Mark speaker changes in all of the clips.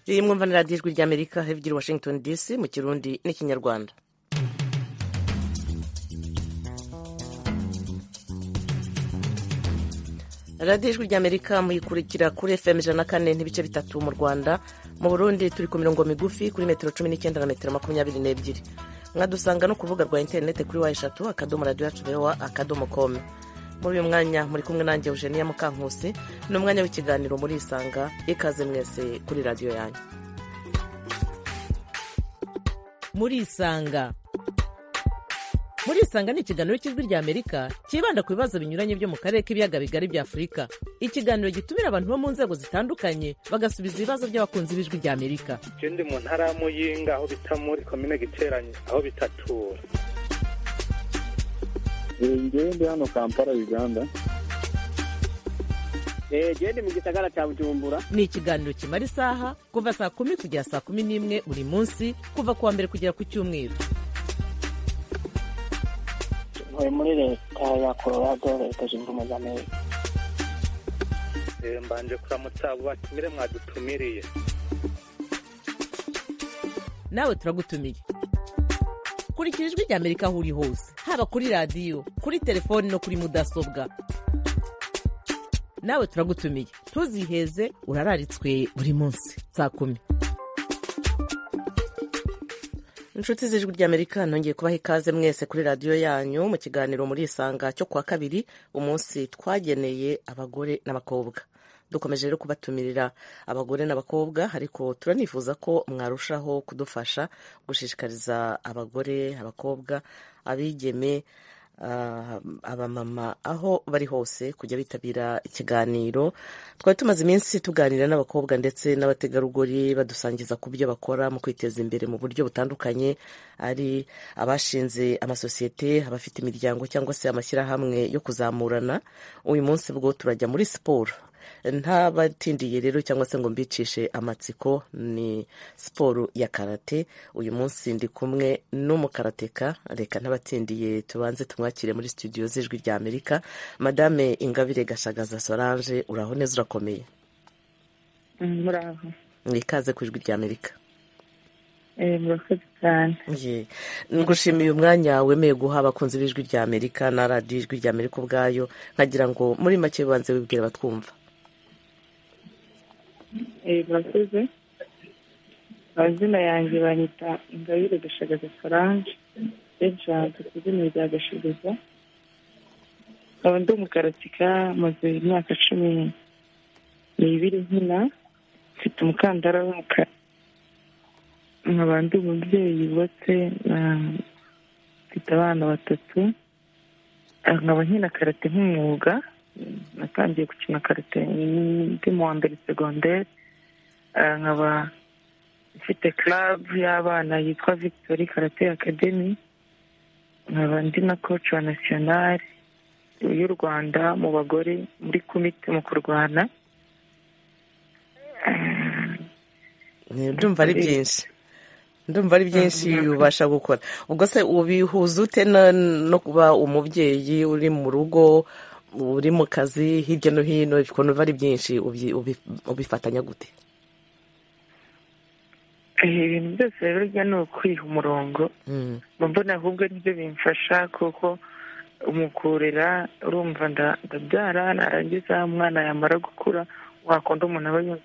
Speaker 1: riri mwumva na radiyo ijwi ry'amerika hebyiri washington dc mu kirundi n'ikinyarwanda radiyo ijwi ry'amerika muyikurikira kuri fm ijana na kane n'ibice bitatu mu rwanda mu burundi turi ku mirongo migufi kuri metero cumi n'icyenda na metero makumyabiri n'ebyiri mwadusanga no ku rubuga rwa interineti kuri wa eshatu akadomo radiyo yacu bewa akadomo komu muri uyu mwanya muri kumwe nanjye eugenia mukankusi ni umwanya w'ikiganiro muri isanga ikaze mwese kuri radiyo yanyu
Speaker 2: muri isanga muri isanga ni ikiganiro cy'ijwi rya amerika cyibanda ku bibazo binyuranye byo mu karere k'ibiyaga bigari bya afurika ikiganiro gitumira abantu bo mu nzego zitandukanye bagasubiza ibibazo by'abakunzi b'ijwi rya amerika
Speaker 3: ikindi mu ntara ya muyinga aho bita muri komine giteranye aho bitatura
Speaker 4: ngende hano kampala uganda
Speaker 5: gende mu gisagara cya bujumbura
Speaker 2: ni ikiganiro kimara isaha kuva saa kumi kugera saa kumi n'imwe buri munsi kuva ku wa mbere kugera ku cyumweru
Speaker 6: ntuye muri leta ya colorado leta zunze ubumwe za amerika
Speaker 3: mbanje kuramutsa abo batumire mwadutumiriye
Speaker 2: nawe turagutumiye kurikira ijwi rya amerika aho uri hose haba kuri radiyo kuri telefoni no kuri mudasobwa nawe turagutumiye ntuziheze urararitswe buri munsi saa kumi
Speaker 1: inshuti z'ijwi ry'amerika nongeye kubaha ikaze mwese kuri radiyo yanyu mu kiganiro muri isanga cyo kuwa kabiri umunsi twageneye abagore n'abakobwa dukomeje rero kubatumirira abagore n'abakobwa ariko turanifuza ko mwarushaho kudufasha gushishikariza abagore abakobwa abigeme abamama aho bari hose kujya bitabira ikiganiro twari tumaze iminsi tuganira n'abakobwa ndetse n'abategarugori badusangiza ku byo bakora mu kwiteza imbere mu buryo butandukanye ari abashinze amasosiyete abafite imiryango cyangwa se amashyirahamwe yo kuzamurana uyu munsi bwo turajya muri siporo ntabatindiye rero cyangwa se ngo mbicishe amatsiko ni siporo ya karate uyu munsi ndi kumwe n'umukarateka reka ntabatindiye tubanze tumwakire muri studio z'ijwi rya amerika madame ingabire gashagaza solange uraho neza urakomeye
Speaker 6: muraho
Speaker 1: mwikaze ku ijwi rya amerika
Speaker 6: murakoze cyane
Speaker 1: ngushimiye umwanya wemeye guha abakunzi b'ijwi rya amerika na radiyo ijwi rya amerika ubwayo nkagira ngo muri make bibanze wibwira batwumva
Speaker 6: murakoze amazina yanjye banyita ingabire gashagaza solange ejenti ku izina rya gashagaza nkaba ndi umukaratika maze imyaka cumi n'ibiri nkina mfite umukandara w'umukara nkaba ndi umubyeyi yubatse mfite abana batatu nkaba nkina karate nk'umwuga natangiye gukina karate ndi mu wa mbere segonderi nkaba mfite club y'abana yitwa victory karate academy nkaba ndi na coach wa nasiyonari y'u rwanda mu bagore muri komite mu kurwana
Speaker 1: ndumva ari byinshi ndumva ari byinshi ubasha gukora ubwo se ubihuza ute no kuba umubyeyi uri mu rugo uri mu kazi hirya no hino ukuntu biba ari byinshi ubifatanya gute
Speaker 6: ibintu byose rero bijya ni ukwiha umurongo mbona ahubwo nibyo bimfasha kuko umukurira urumva ndabyara narangiza umwana yamara gukura wakunda umuntu aba yumva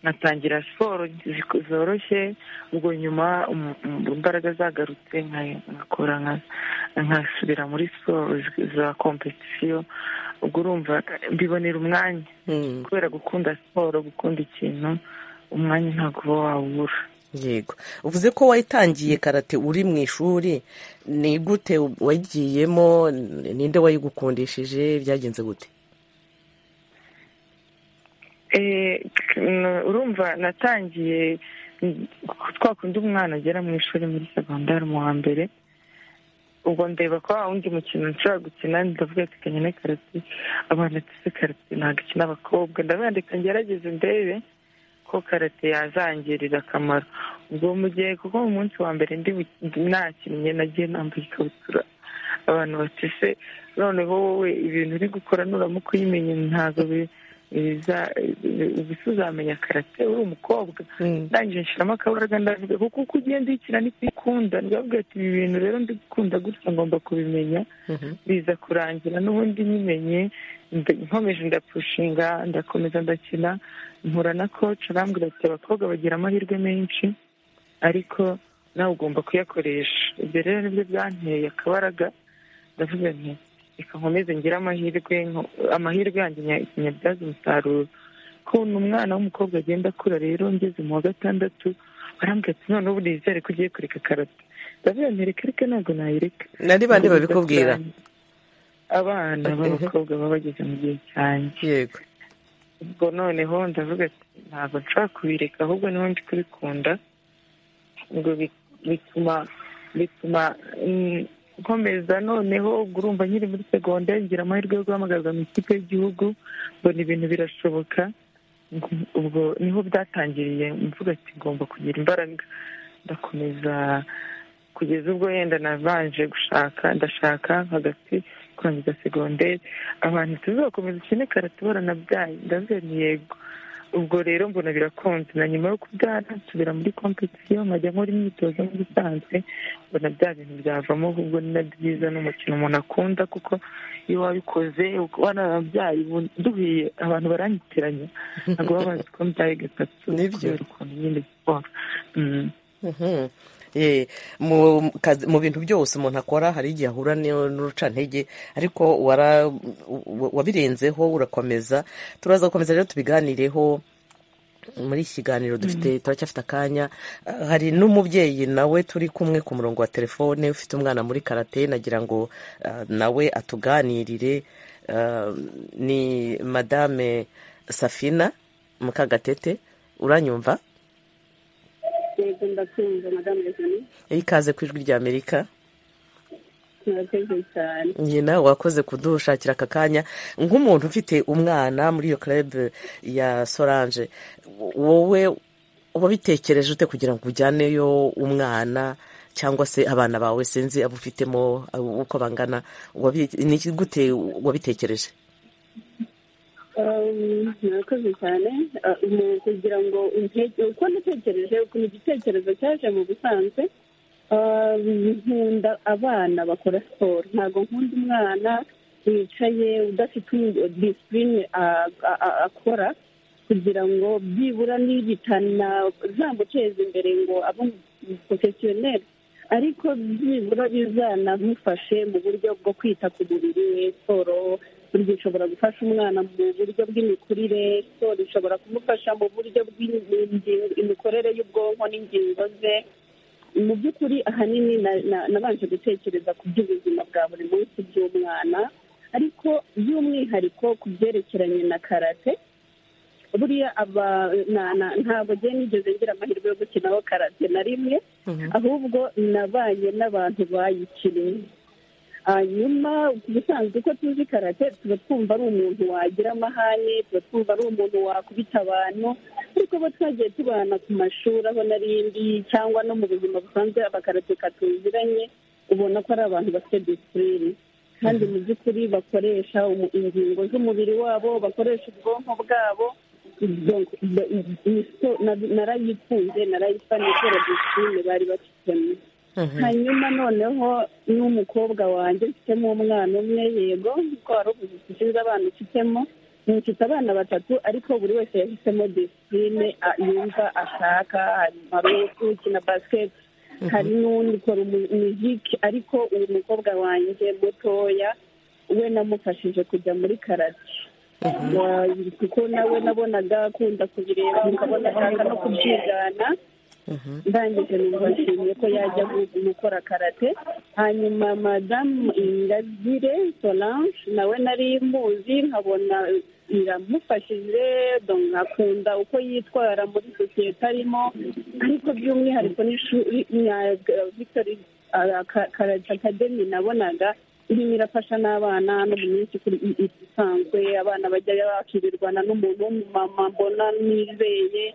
Speaker 6: nkatangira siporo zoroshye ubwo nyuma imbaraga zagarutse nkakora nkasubira muri siporo za kompetisiyo ubwo urumva mbibonera umwanya kubera gukunda siporo gukunda ikintu umwanya ntabwo uba wawubura
Speaker 1: yego uvuze ko wayitangiye karate uri mu ishuri ni gute wagiyemo ninde wayigukundishije byagenze gute
Speaker 6: urumva natangiye twakundi umwana agera mu ishuri muri segondari mu wa mbere ubwo ndeba ko wundi mukino nshobora gukina ndavuga ati kanya na karate abana tuzi karate ntabwo ikina abakobwa ndabandika ngerageze ndebe ko karate yazangirira akamaro ubwo mu gihe kuko mu munsi wa mbere ndi nakinnye nagiye nambaye ikabutura abantu batise noneho wowe ibintu uri gukora nuramuka uyimenye ntabwo ibiza- ubu uzamenya karate uri umukobwa ndangije nshiramo akabaraga ndavuga kuko uko ugenda uyikina niko uyikunda ndababwira ati ibi bintu rero ndikunda gutya ngomba kubimenya biza kurangira n'ubundi nyimenye nda- nkomeje ndapushinga ndakomeza ndakina mpura na koci arambwira ati abakobwa bagira amahirwe menshi ariko nawe ugomba kuyakoresha ibyo rero nibyo byanteye akabaraga ndavuga nti reka nkomeze ngire amahirwe nko- amahirwe yanjye nya- nyabyaze umusaruro ukuntu umwana w'umukobwa agenda akura rero ngeze mu wa gatandatu barambwira ati none ubu nizere ko ugiye kureka karate ndavuga nti reka reka ntabwo nayireka
Speaker 1: nari bande babikubwira
Speaker 6: abana b'abakobwa baba bageze mu gihe cyanjye
Speaker 1: yego
Speaker 6: ubwo noneho ndavuga ati ntabwo nshobora kubireka ahubwo niho ndi kubikunda ngo bi- bituma bituma mm, nkomeza noneho ubwo urumva nkiri muri segonderi ngira amahirwe yo guhamagazwa mu ikipe y'igihugu mbona ibintu birashoboka ngo- ubwo niho byatangiriye mvuga ati ngomba kugira imbaraga ndakomeza kugeza ubwo yenda nabanje gushaka ndashaka hagati kurangiza segonderi abantu tuzakomeza ukine karate baranabyaye ndavuga ni yego ubwo rero mbona birakunze na nyuma yo kubyara nsubira muri kompetisiyo nkajya nkora imyitozo nk'ibisanzwe mbona bya bintu byavamo ahubwo ni nabyo byiza n'umukino umuntu akunda kuko iyo wabikoze wanababyaye ubu- duhuye abantu baranyitiranya ntabwo baba bazi ko mbyaye gatatu
Speaker 1: Nibyo.
Speaker 6: kubera ukuntu nyine siporo Mm.
Speaker 1: Mhm. Eh, mu kazi- mu bintu byose umuntu akora hari igihe ahura n'iyo- n'urucantege ariko wara- wa- wabirenzeho urakomeza turaza gukomeza rero tubiganireho muri iki kiganiro dufite turacyafite akanya Ah, hari n'umubyeyi nawe turi kumwe ku murongo wa telefone ufite umwana muri karate nagira ngo ah, nawe atuganirire Ah, ni madame safina mukagatete uranyumva
Speaker 7: yego ndakumva madamu regine
Speaker 1: ikaze ku ijwi ry'amerika
Speaker 7: murakoze cyane
Speaker 1: nyina wakoze kudushakira aka kanya nk'umuntu ufite umwana muri iyo club ya sorange wowe wabitekereje ute kugira ngo ujyaneyo umwana cyangwa se abana bawe sinzi abo ufitemo abo- uko bangana wabi- ni iki- gute wabitekereje
Speaker 7: Um, murakoze cyane Uh, mu kugira ngo intege uko natekereje ukuntu igitekerezo cyaje mu busanzwe um, nkunda abana bakora siporo ntabwo nkunda umwana wicaye udafite um- disipurine a- a- a- akora kugira ngo byibura nibitana zamuteza imbere ngo abe porofesiyoneri ariko byibura bizanamufashe mu buryo bwo kwita ku mubiri we siporo burya ishobora gufasha umwana mu buryo bw'imikurire siporo ishobora kumufasha mu buryo bw'imikorere y'ubwonko n'ingingo ze mu by'ukuri ahanini na- na- nabanje gutekereza ku by'ubuzima bwa buri munsi by'umwana ariko by'umwihariko ku byerekeranye na karate buriya aba na- na- ntabwo njye nigeze ngira amahirwe yo gukinaho karate na rimwe ahubwo nabanye n'abantu bayikinnye hanyuma ubusanzwe uko tuzi karate tuba twumva ari umuntu wagira amahane tuba twumva ari umuntu wakubita abantu ariko bo twagiye tubana ku mashuri aho n'arindi cyangwa no mu buzima busanzwe abakarateka tuziranye ubona ko ari abantu bafite disipurine kandi mu by'ukuri bakoresha umu- ingingo z'umubiri wabo bakoresha ubwonko bwabo Donc, ba- iyi so- na- narayikunze narayifanye kubera disipurine bari bafitemo hanyuma noneho n'umukobwa wanjye mfitemo umwana umwe yego kuko wari uvuze ati sinzi abana ufitemo mfite abana batatu ariko buri wese yahisemo disipurine a- yumva ashaka hari ukina basiketi hari n'undi ukora umu- umuziki ariko uyu mukobwa wanjye mutoya we namufashije kujya muri karate Wa- kuko nawe nabonaga akunda kubireba ukabona ashaka no kubyigana ndangije numva nshimiye ko yajya gu- gukora karate hanyuma madamu ingabire solange nawe nari muzi nkabona iramufashije donc nkakunda uko yitwara muri sosiyete arimo ariko by'umwihariko n'ishuri na victory ah, ka- karate academy nabonaga irimo irafasha n'abana no mu minsi ikuri- i- i- isanzwe abana bajya bakirirwana n'umuntu w'umumama mbona nizeye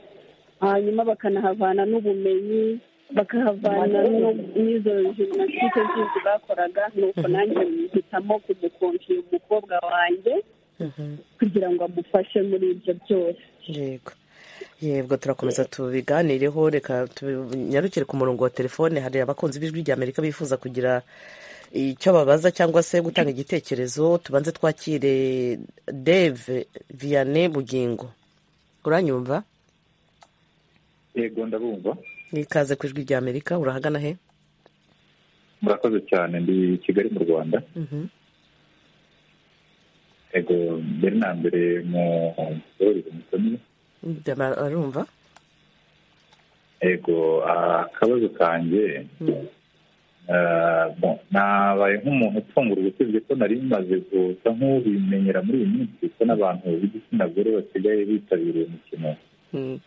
Speaker 7: hanyuma bakanahavana n'ubumenyi bakahavana no- n'izo jiminasitike zindi bakoraga nuko nanjye mpitamo kumukonji umukobwa wanjye kugira ngo amufashe muri ibyo byose
Speaker 1: yego yego turakomeza tubiganireho reka tunyarukire ku murongo wa telefone hari abakunzi b'ijwi rya amerika bifuza kugira icyo babaza cyangwa se gutanga igitekerezo tubanze twakire dave vianney bugingo uranyumva
Speaker 8: yego ndabumva
Speaker 1: n'ikaze ku ijwi rya amerika urahagana he
Speaker 8: murakoze cyane ndi kigali mu rwanda yego mbere na mbere mu muborozi musomyi
Speaker 1: Ndaba- arumva
Speaker 8: yego akabazo kanjye
Speaker 1: Mm.
Speaker 8: Ah, bon, nabaye nk'umuntu upfungura usibye ko nari maze gusa nk'ubimenyera muri iyi minsi ko n'abantu b'igitsina gore basigaye bitabira uyu mukino
Speaker 1: Mm.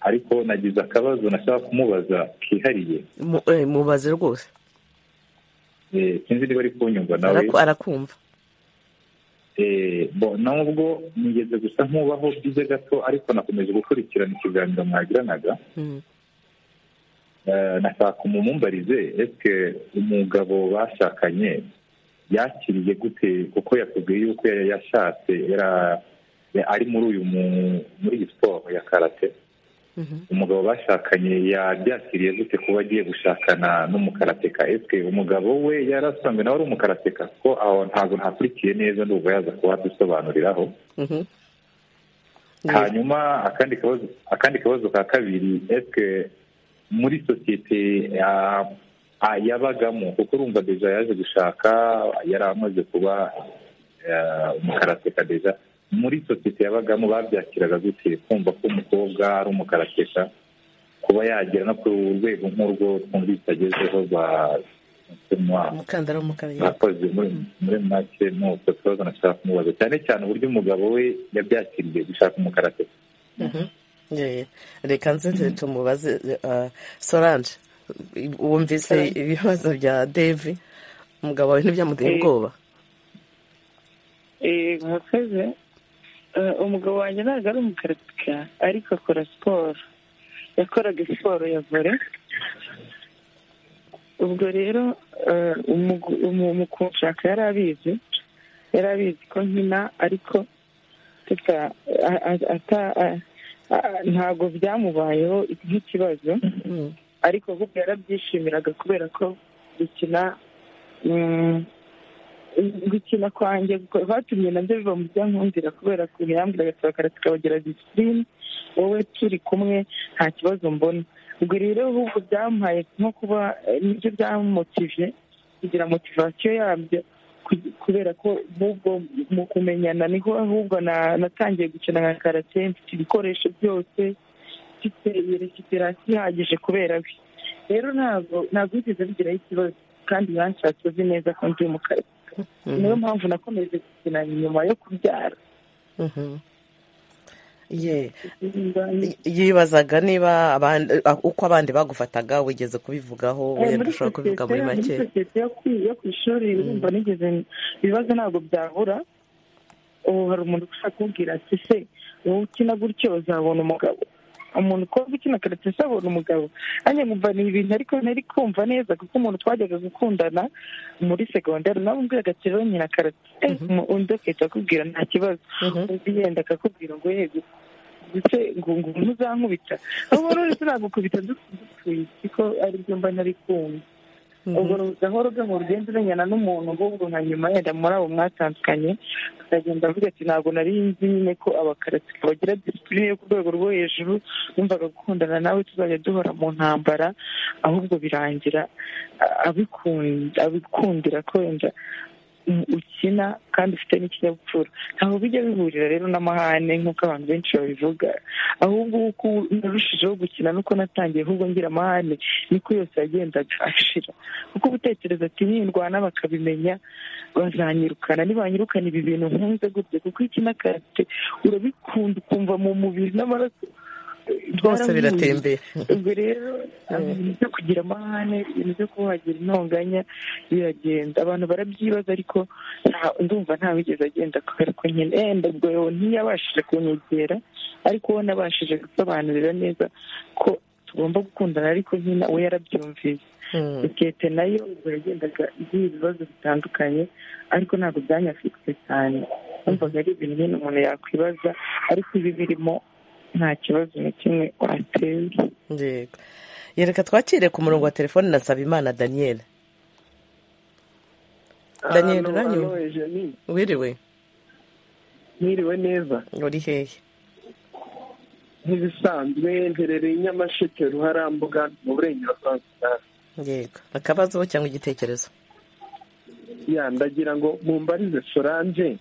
Speaker 8: ariko nagize akabazo nashaka kumubaza kihariye
Speaker 1: Mu- eh, mubaze rwose
Speaker 8: Eh, sinzi niba ari kunyumva nawe
Speaker 1: Araku- arakumva
Speaker 8: Eh, bo nubwo nigeze gusa nk'ubaho byize gato ariko nakomeje gukurikirana ikiganiro mwagiranaga
Speaker 1: Mm.
Speaker 8: Eh, nashaka umumbarize ese umugabo bashakanye yakiriye gute kuko yakubwiye yuko yari yashatse yara- ya- ari muri uyu mu- muri iyi siporo ya karate
Speaker 1: Mhm.
Speaker 8: umugabo bashakanye yabyakiriye gute kuba agiye gushakana n'umukarateka ese umugabo we yari asanzwe nawe ari umukarateka ko aho ntabwo ntakurikiye neza ndumva yaza kuhadusobanuriraho
Speaker 1: Mhm. Yego.
Speaker 8: hanyuma akandi kabazo akandi kabazo ka kabiri eske muri sosiyete ya- a- yabagamo kuko urumva deja yaje gushaka yari amaze kuba eh, umukarateka deja muri sosiyete yabagamo babyakiraga gute kumva ko umukobwa ari umukarateka kuba yagera no ku rwego nk'urwo twumvise agezeho ba
Speaker 1: umukandara w'umukara yego.
Speaker 8: murakoze muri muri make ni uko kibazo nashaka kumubaza cyane cyane uburyo umugabo we yabyakiriye gushaka umukarate
Speaker 1: Mhm. Yego. reka nze tu- tumubaze eh, solange wumvise ibibazo bya dave umugabo wawe ntibyamuteye
Speaker 6: Eh.
Speaker 1: ubwoba
Speaker 6: Eh, murakoze Eh, umugabo wanjye ntabwo ari umukaratika ariko akora siporo yakoraga siporo ya vore ubwo rero eh, umugu- umu- mu kunshaka yari abizi yari abizi ko nkina ariko tuta- a- a- ata- a- a- ntabwo byamubayeho nk'ikibazo
Speaker 1: Mm.
Speaker 6: ariko ahubwo yarabyishimiraga kubera ko gukina mm, gukina kwanjye guko- batumye nabyo biba mu byankundira kubera ukuntu yambwiraga turakara tukabagira disipurine wowe turi kumwe nta kibazo mbona ubwo rero ahubwo byampaye nko kuba eh, nibyo byamumotive kugira motivasiyo yabyo ku- kubera ko ahubwo mu kumenyana niho ahubwo na- natangiye gukina nka karate mfite ibikoresho byose mfite rekiperasi ihagije kubera we rero ntabwo ntabwo bigeze bigiraho ikibazo kandi yanshatse azi neza ko ndi mu kazi
Speaker 1: Mhm.
Speaker 6: niyo mpamvu nakomeje gukina nyuma yo kubyara
Speaker 1: Mhm. Ye-
Speaker 6: Eh,
Speaker 1: yibazaga niba abandi- a- uko abandi bagufataga wigeze kubivugaho wenda
Speaker 6: muri
Speaker 1: ushobora kubivuga muri
Speaker 6: sosiyete- muri
Speaker 1: make
Speaker 6: sosiyete yo ku- yo ku ishuri urumva nigeze ibibazo ntabwo byabura ubu hari umuntu ushaka kumbwira ati se wowe ukina gutyo uzabona umugabo umuntu ukobwa ukina karate se abona umugabo nanjye nkumva ni ibintu ariko nari kumva neza kuko umuntu twajyaga gukundana muri segonderi nawe umbwiraga ati rero nyina karate eh, mu- undi akahita akubwira nta kibazo
Speaker 1: Mhm.
Speaker 6: undi yenda akakubwira ngo yego ndetse ngo ngo ntuzankubita ahubwo rero turagukubita dupfuye kuko aribyo mba nari kumva ubwo gahoro gahoro ugenda umenyana n'umuntu ahubwo nka nyuma yenda muri abo mwatandukanye akagenda avuga ati ntabwo nari nzi nyine ko abakaratika bagira disipurine yo ku rwego rwo hejuru numvaga gukundana nawe tuzajya duhora mu ntambara ahubwo birangira a- abikunda- abikundira ko wenda u- ukina kandi ufite n'ikinyabupfura ntabwo bijya bihurira rero n'amahane nk'uko abantu benshi babivuga ahubwo uko narushijeho gukina nuko natangiye ahubwo ngira amahane niko yose yagendaga ashira kuko ubutekereza ati nindwana bakabimenya bazanyirukana nibanyirukana ibi bintu nkunze gutya kuko iki n'akarate urabikunda ukumva mu mubiri n'amaraso
Speaker 1: rwose
Speaker 6: byaramuye.
Speaker 1: biratembera
Speaker 6: ubwo rero ibintu byo kugira amahane ibintu byo kuba wagira intonganya biragenda abantu barabyibaza ariko nta- ndumva ntawigeze agenda kubera ko nyine yenda ubwo yewe ntiyabashije kunyegera ariko we nabashije gusobanurira neza ko tugomba gukundana ariko nyine we yarabyumvise
Speaker 1: Mhm.
Speaker 6: sosiyete nayo ubwo yagendaga igira ibibazo bitandukanye ariko ntabwo byanyafitse cyane kumvaga ari ibintu nyine umuntu yakwibaza ariko ibi birimo nta kibazo na kimwe watera
Speaker 1: yego yereka twakire ku murongo wa telefone na Nsabimana daniyeli daniyeli uranyumva wiriwe
Speaker 9: mwiriwe neza
Speaker 1: uri hehe
Speaker 9: nk'ibisanzwe mperereye i nyamasheke ruharambuga mu burengerazuba
Speaker 1: yego akabazo cyangwa igitekerezo
Speaker 9: ya ndagira ngo mumbarize solange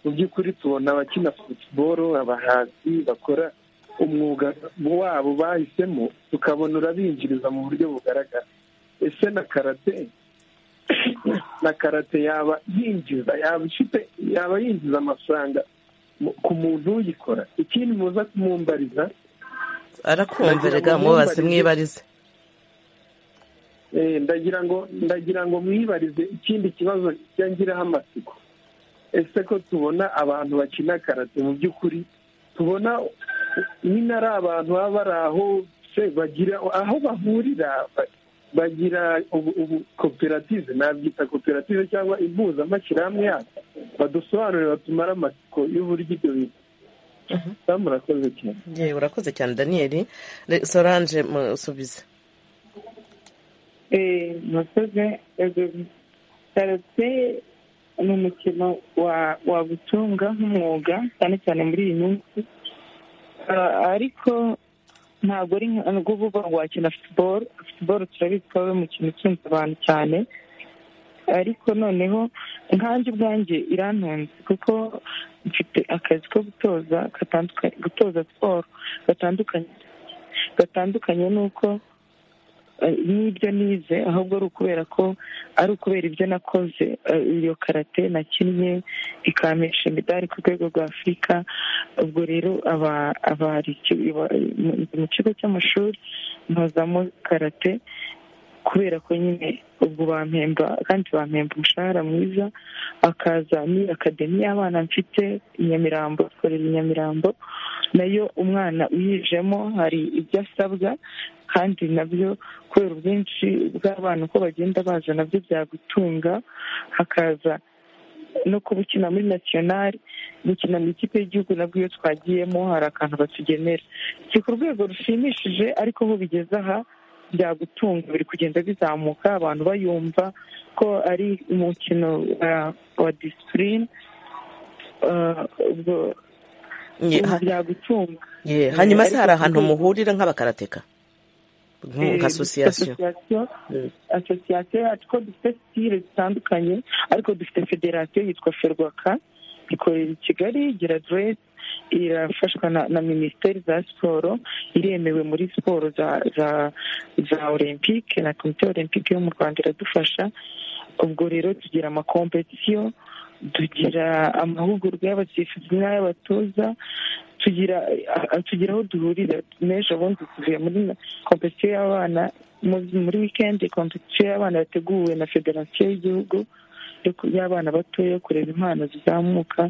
Speaker 9: mu by'ukuri tubona abakina futuboro abahanzi bakora umwuga wabo bahisemo tukabona urabinjiriza mu buryo bugaragara ese na karate na karate yaba yinjiza yaba ifite yaba yinjiza amafaranga mu- ku muntu uyikora ikindi muza kumumbariza
Speaker 1: arakumva rega mubaze mwibarize
Speaker 9: Eh, ndagira ngo ndagira ngo mwibarize ikindi kibazo kijya ngiraho amatsiko ese ko tubona abantu bakina karate mu by'ukuri tubona nyine ari abantu baba bari aho se bagira aho bahurira ba- bagira ubu ubu koperative nabyita koperative cyangwa impuzamashyirahamwe yabo badusobanurire batumare amatsiko y'uburyo ibyo bintu Damu, urakoze cyane
Speaker 1: yewe urakoze cyane daniyeli Re- solange musubize
Speaker 6: murakoze karate ni umukino wa- wagutunga nk'umwuga cyane cyane muri iyi minsi Ah, ariko ntabwo ari nka- ngo uba uvuga ngo wakina futuboro futuboro turabizi ko ari umukino utunze abantu cyane ariko noneho nkanjye ubwanjye irantunze kuko mfite akazi ko gutoza gatanduka- gutoza siporo gatandukanye gatandukanye n'uko eh, n'ibyo nize ahubwo ari ukubera ko ari ukubera ibyo nakoze eh, iyo karate nakinnye ikampesha imidari ku rwego rwa afurika ubwo rero aba- abari iki- iba- mu- mu kigo cy'amashuri mpazamo karate kubera ko nyine ubwo bampemba kandi bampemba umushahara mwiza akaza ni akademi y'abana mfite i nyamirambo ikorera i nyamirambo nayo umwana uyijemo hari ibyo asabwa kandi nabyo kubera ubwinshi bw'abana uko bagenda baza nabyo byagutunga hakaza no kuba ukina muri nasiyonari gukina mu ikipe y'igihugu nabwo iyo twagiyemo hari akantu batugenera si ku rwego rushimishije ariko aho bigeze aha byagutunga biri kugenda bizamuka abantu bayumva ko ari umukino wa- wa disipurine ubwo
Speaker 1: Ye- ha-
Speaker 6: byagutunga
Speaker 1: ye, hanyuma se
Speaker 6: ariko
Speaker 1: hari ahantu
Speaker 6: kubwira-
Speaker 1: muhurira nk'abakarateka Nk- nka
Speaker 6: Eh,
Speaker 1: asosiyasiyo
Speaker 6: association-
Speaker 1: Mm.
Speaker 6: association yacu ko dufite sitire zitandukanye ariko dufite federasiyo yitwa ferwaka ikorera i kigali igira aderesi irafashwa na, na minisiteri za siporo iremewe muri siporo za za za olympique na komite olympique yo mu rwanda iradufasha ubwo rero tugira amakompetisiyo tugira amahugurwa y'abasifuzi n'ay'abatoza tugira a- a- tugira aho duhurira n'ejo bundi tuvuye muri kompetisiyo y'abana mu- muri wikendi kompetisiyo y'abana yateguwe na federasiyo y'igihugu yo ku- y'abana batoya yo kureba impano zizamuka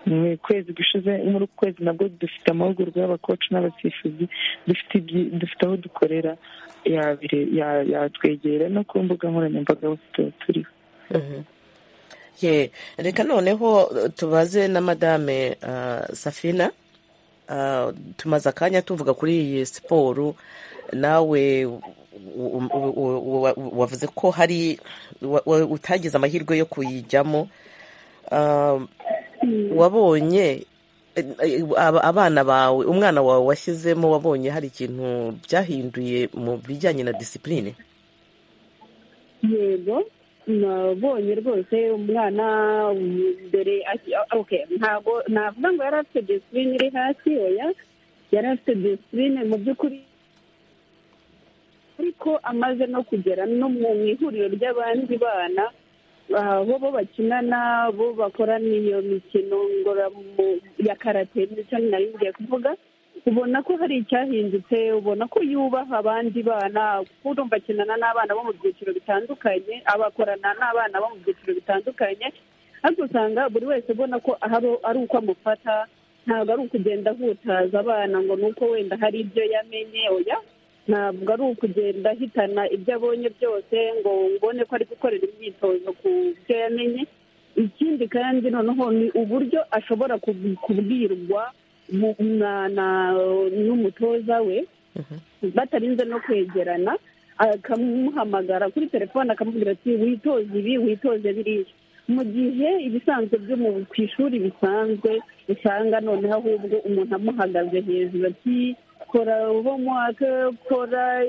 Speaker 6: mu kwezi gushize muri uku kwezi nabwo dufite amahugurwa y'abakoci n'abasifuzi dufite ibyi- dufite aho dukorera yabire- ya- yatwegera no ku mbuga nkoranyambaga hose tuba turiho
Speaker 1: ye reka noneho eh, tubaze na madame ah, safina Ah, tumaze akanya tuvuga kuri iyi siporo nawe u- u- u- u- wavuze ko hari wa- wa- utagize amahirwe yo kuyijyamo Ah, wabonye eh, eh, aba- abana bawe umwana wawe washyizemo wabonye hari ikintu byahinduye mu bijyanye na disipurine
Speaker 7: yego nabonye rwose umwana um, mbere aki- ah, okay, ntabwo navuga ngo yari afite disipurine iri hasi oya yari afite disipurine mu by'ukuri ariko amaze no kugera no mu mu ihuriro ry'abandi bana ah, bo bo bakinana bo bakorana iyo mikino ngororamu- ya karate nicyo nari ngiye kuvuga ubona ko hari icyahindutse ubona ko yubaha abandi bana kuko urumva akinana n'abana bo mu byiciro bitandukanye abakorana n'abana bo mu byiciro bitandukanye ariko usanga buri wese ubona ko ahari- ari uko amufata ntabwo ari ukugenda ahutaza abana ngo ni uko wenda hari ibyo yamenye oya ntabwo ari ukugenda ahitana ibyo abonye byose ngo mbone ko ari gukorera imyitozo ku byo yamenye ikindi kandi noneho ni uburyo ashobora kub- kubwirwa mu- na- na- n'umutoza we batarinze no kwegerana akamuhamagara kuri telefone akamubwira ati witoze ibi witoze biriya mu gihe ibisanzwe byo mu ku ishuri bisanzwe usanga noneho ahubwo umuntu amuhagaze hejuru ati kora homework kora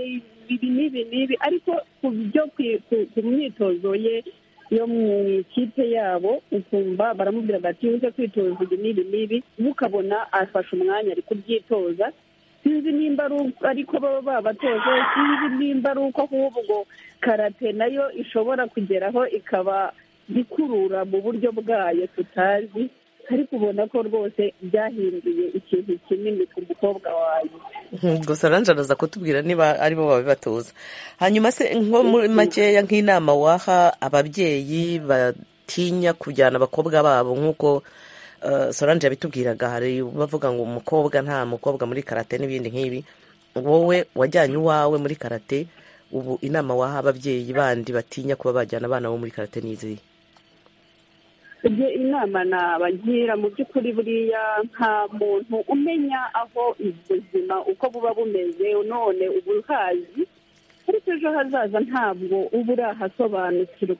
Speaker 7: ibi n'ibi n'ibi ariko ku byo ku- ku- ku myitozo ye yo mu ikipe yabo ukumva baramubwira bati uze kwitoza ibi n'ibi n'ibi mukabona afashe umwanya ari kubyitoza sinzi nimba ari uko ariko baba babatoje sinzi nimba ari uko ahubwo karate nayo ishobora kugeraho ikaba ikurura mu buryo bwayo tutazi ariko ubona ko rwose byahinduye ikintu kinini ku mukobwa wawe
Speaker 1: gusa nanjye araza kutubwira niba ari bo babibatoza hanyuma se nko muri makeya nk'inama waha ababyeyi batinya kujyana abakobwa babo nk'uko eh, solange yabitubwiraga hari bavuga ngo umukobwa nta mukobwa muri karate n'ibindi nk'ibi wowe wajyanye uwawe muri karate ubu inama waha ababyeyi bandi batinya kuba bajyana abana bo muri karate n'izihe
Speaker 7: ibyo inama nabagira mu by'ukuri buriya nta muntu umenya aho ubuzima uko buba bumeze none uba uhazi ariko ejo hazaza ntabwo uba urahasobanukirwa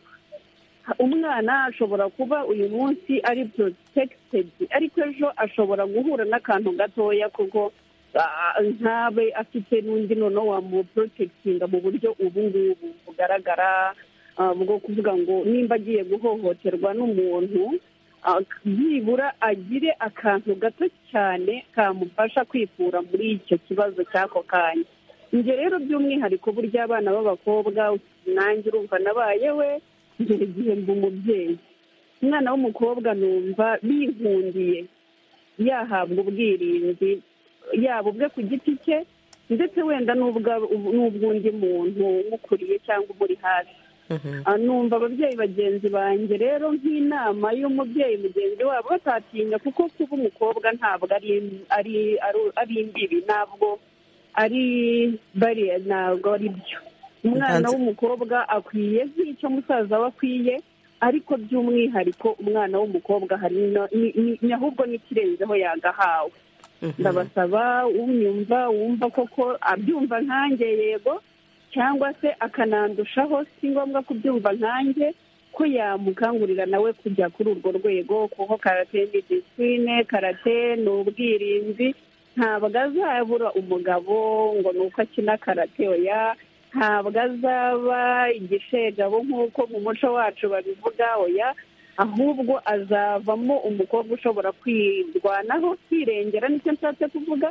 Speaker 7: umwana ashobora kuba uyu munsi ari porotekitedi ariko ejo ashobora guhura n'akantu gatoya kuko ah, ntabe afite n'undi noneho wamuporotekitinga mu buryo ubu ngubu bugaragara ah, bwo kuvuga ngo nimba agiye guhohoterwa n'umuntu ah, byibura agire akantu gato cyane kamufasha kwikura muri icyo kibazo cy'ako kanya njye rero by'umwihariko burya abana b'abakobwa nanjye urumva nabayewe ngera igihe mba umubyeyi umwana w'umukobwa numva bihundiye yahabwa ubwirinzi yaba ubwe ku giti cye ndetse wenda n'ubwa- n'ubw'undi muntu umukuriye cyangwa umuri hafi Ah, numva ababyeyi bagenzi banjye rero nk'inama y'umubyeyi mugenzi wabo batatinya kuko kuba umukobwa ntabwo ari ari ari- ari imbibi ntabwo ari bariya ntabwo ari byo umwana
Speaker 1: Ntanze-
Speaker 7: w'umukobwa akwiye nk'icyo musaza we akwiye ariko by'umwihariko umwana w'umukobwa hari no- ni- ni- ni- ahubwo n'ikirenzeho yagahawe ndabasaba unyumva wumva koko abyumva nkanjye yego cyangwa se akanandushaho si ngombwa kubyumva nkanjye ko yamukangurira nawe kujya kuri urwo rwego kuko karate ni disipurine karate ni ubwirinzi ntabwo azabura umugabo ngo ni uko akina karate oya ntabwo azaba igishegabo nk'uko mu muco wacu babivuga oya ahubwo azavamo umukobwa ushobora kwirwanaho kwirengera nicyo nshatse kuvuga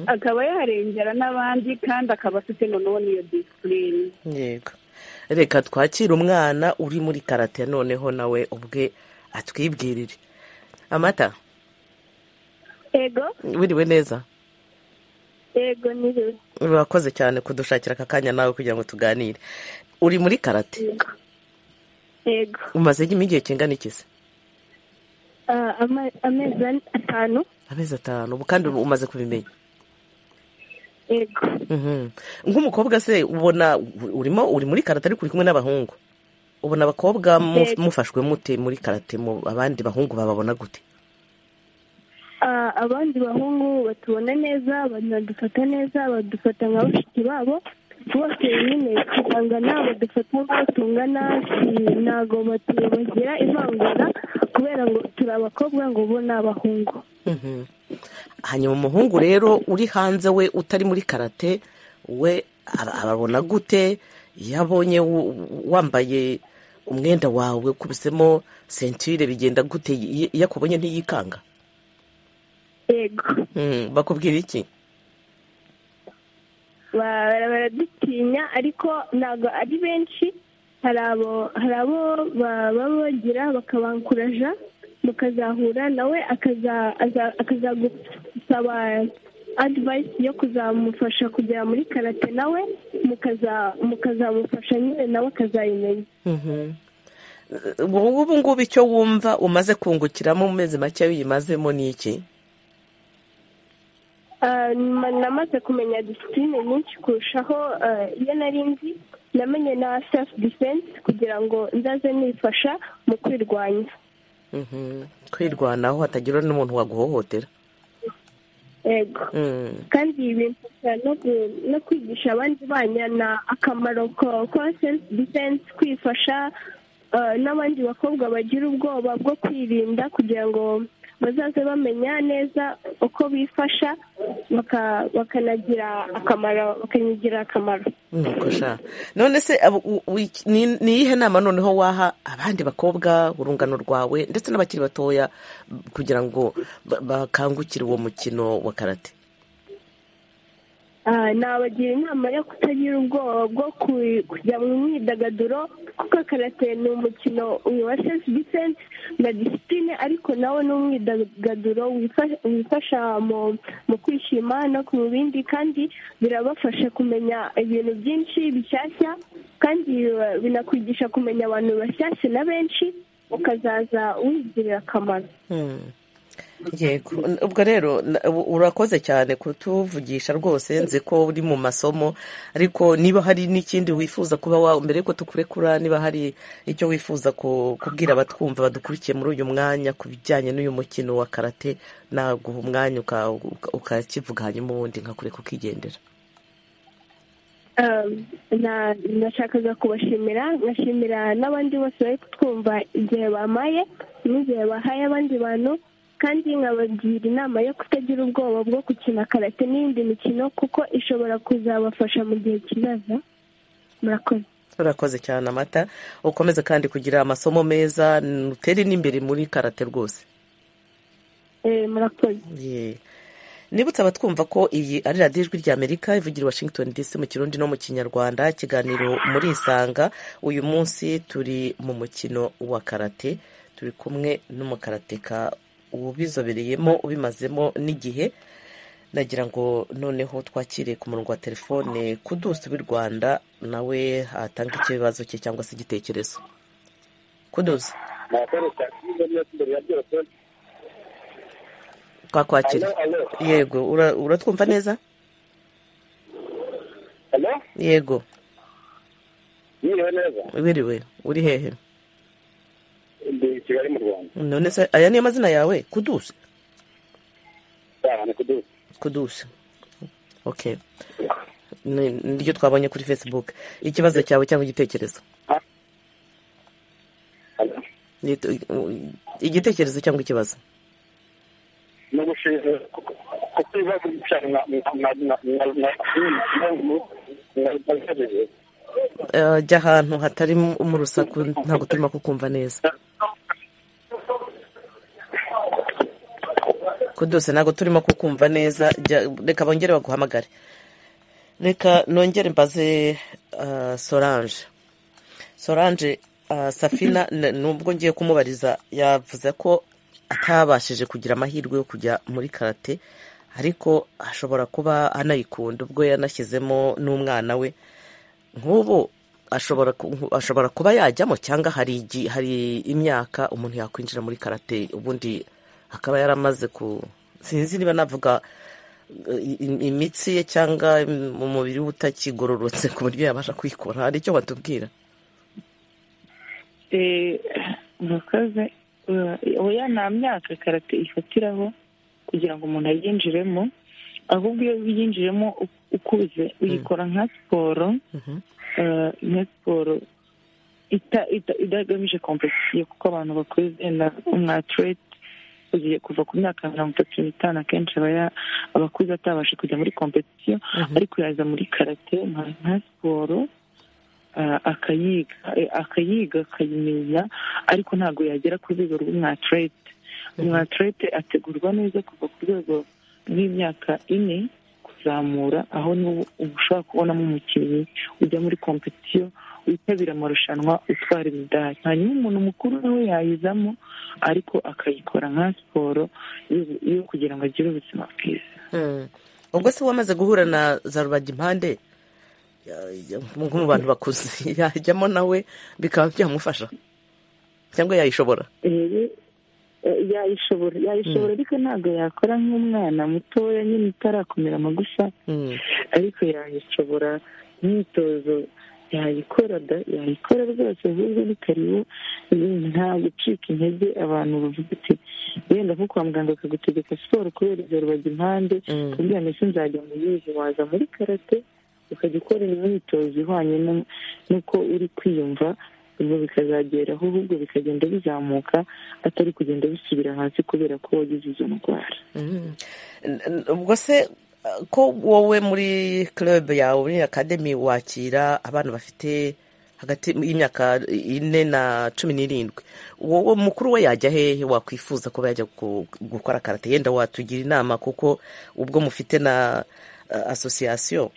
Speaker 7: akaba yarengera n'abandi kandi akaba afite noneho n'iyo disipurine
Speaker 1: yego reka twakire umwana uri muri karate noneho nawe ubwe atwibwirire amata
Speaker 10: ego
Speaker 1: wiriwe neza
Speaker 10: ego niwe
Speaker 1: urakoze cyane kudushakira aka kanya nawe kugira ngo tuganire uri muri karate
Speaker 10: ego
Speaker 1: umaze igihe kingana iki se
Speaker 10: Ah, ama- amezi ane- atanu
Speaker 1: amezi atanu ubu kandi umaze kubimenya
Speaker 10: ego
Speaker 1: Mhm. nk'umukobwa se ubona urimo uri muri karate ariko uri kumwe n'abahungu ubona abakobwa mu-
Speaker 10: Yego.
Speaker 1: mufashwe mute muri karate mu abandi bahungu bababona gute
Speaker 10: Ah, abandi bahungu batubona neza banadufata neza badufata nka bashiki babo bose nyine tugangana badufata nk'aho tungana si- ntago batu- bagira ivangura kubera ngo turi abakobwa ngo bo ni abahungu
Speaker 1: Mhm. hanyuma umuhungu rero uri hanze we utari muri karate we aba- ababona gute iyo abonye w- wambaye umwenda wawe ukubisemo sentire bigenda gute Iyo- iyo akubonye ntiyikanga
Speaker 10: ego
Speaker 1: Mhm. bakubwira iki
Speaker 10: Ba- baradutinya ariko ntabwo ari benshi hari abo hari abo ba- baba bagira bakabanguraja mukazahura nawe akaza- aza- akazagusaba adivayisi yo kuzamufasha kugera muri karate nawe mukaza- mukazamufasha nyine nawe akazayimenya
Speaker 1: Mhm. wowe ubu ngubu icyo wumva umaze kungukiramo mu mezi make uyimazemo ni iki
Speaker 10: Ah, ma- namaze kumenya disipurine nyinshi kurushaho ah, iyo nari nzi namenye na sefu defense kugira ngo ndaze nifasha mu kwirwanya
Speaker 1: kwirwanaho hatagira n'umuntu waguhohotera
Speaker 10: yego kandi bimfasha no kwigisha abandi banyana akamaro ko self defense kwifasha n'abandi bakobwa bagira ubwoba bwo kwirinda kugira ngo bazaze bamenya neza uko bifasha bakanagira akamaro bakanagira akamaro
Speaker 1: none se ni iyihe nama noneho waha abandi bakobwa urungano rwawe ndetse n'abakiri batoya kugira ngo bakangukire uwo mukino wa karate
Speaker 10: nabagira inama yo kutagira ubwoba bwo kujya mu myidagaduro kuko karate ni umukino wa sefu disense na disipurine ariko nawo ni umwidagaduro wifasha mu kwishima no mu bindi kandi birabafasha kumenya ibintu byinshi bishyashya kandi binakwigisha kumenya abantu bashyashya na benshi ukazaza wigirira akamaro
Speaker 1: yego ubwo rero urakoze cyane kutuvugisha rwose nzi ko uri mu masomo ariko niba hari n'ikindi wifuza kuba wawe mbere yuko tukurekura niba hari icyo wifuza kubwira abatwumva badukurikiye muri uyu mwanya ku bijyanye n'uyu mukino wa karate naguha umwanya ukakivuga hanyuma ubundi nkakureka ukigendera
Speaker 10: nashakaga kubashimira nkashimira n'abandi bose bari kutwumva igihe bamaye n'igihe bahaye abandi bantu kandi nkabagira inama yo kutagira ubwoba bwo gukina karate n'iyindi mikino kuko ishobora kuzabafasha mu gihe kizaza murakoze
Speaker 1: urakoze cyane amata ukomeze kandi kugira amasomo meza utere n'imbere muri karate rwose
Speaker 10: murakoze
Speaker 1: nibutse abatwumva ko iyi ari radiyo ijwi ry'amerika ivugira washington dc mu kirundi no mu kinyarwanda ikiganiro muri isanga uyu munsi turi mu mukino wa karate turi kumwe n'umukarateka ubizobereyemo ubimazemo n'igihe nagira ngo noneho twakire ku murongo wa telefone kudusi w'i rwanda nawe atanga ikibazo cye cyangwa se igitekerezo kudusi twakwakira yego uratwumva neza yego wiriwe uri hehe
Speaker 11: ndi kigali mu rwanda
Speaker 1: none se aya niyo mazina yawe kudusa
Speaker 11: ni kudusa
Speaker 1: kudusa oke niryo twabonye kuri fesibuke ikibazo cyawe cyangwa igitekerezo igitekerezo cyangwa ikibazo
Speaker 11: ni ubushize kuko ibibazo cyane
Speaker 1: jya ahantu hatari mu rusaku ntabwo turimo kukumva neza kudose ntabwo turimo kukumva neza reka bongere baguhamagare reka nongere mbaze sorange sorange safina nubwo ngiye kumubariza yavuze ko atabashije kugira amahirwe yo kujya muri karate ariko ashobora kuba anayikunda ubwo yanashyizemo n'umwana we nk'ubu ashobora kuba yajyamo cyangwa hari imyaka umuntu yakwinjira muri karate ubundi akaba yaramaze ku sinzi niba navuga imitsi ye cyangwa umubiri we utakigororotse ku buryo yabasha kwikora hari icyo batubwira
Speaker 6: murakoze oya nta myaka karate ifatiraho kugira ngo umuntu ayinjiremo ahubwo iyo uyinjiremo ukuze uyikora nka siporo nka siporo idagamije kompetisiyo kuko abantu bakuze na umwatirete ugiye kuva ku myaka mirongo itatu n'itanu akenshi abakuze atabasha kujya muri kompetisiyo ariko yaza muri karate nka siporo akayiga akayiga akayimenya ariko ntabwo yagera ku rwego rw'umwatirete umwatirete ategurwa neza kuva ku rwego rw'imyaka ine kuzamura aho niwo ushobora kubonamo umukinnyi ujya muri kompetisiyo witabira amarushanwa utwara imidari hanyuma umuntu mukuru nawe yayizamo ariko akayikora nka siporo yo kugira ngo agire ubuzima bwiza
Speaker 1: ubwo se wamaze guhura na za rubagimpande mu bantu bakuze yajyamo nawe bikaba byamufasha cyangwa yayishobora
Speaker 6: yayishobora yayishobora ariko ntabwo yakora nk'umwana mutoya nyine utarakomera amagufa ariko yayishobora imyitozo yayikora da yayikora rwose ahubwo ni karibu nta gucika intege abantu bavuga uti wenda nko kwa muganga akagutegeka siporo kubera ibyo rubaga impande kubwira mbese nzajya mu yuzi waza muri karate ukajya ukora imyitozo ihwanye n'uko uri kwiyumva ubwo bikazageraho ahubwo bikagenda bizamuka atari kugenda bisubira hasi kubera ko wagize izo ndwara
Speaker 1: ubwo se ko wowe muri club yawe muri akademi wakira abana bafite hagati y'imyaka ine na cumi n'irindwi wowe mukuru we yajya hehe wakwifuza kuba yajya gukora karate yenda watugira inama kuko ubwo mufite na asosiyasiyo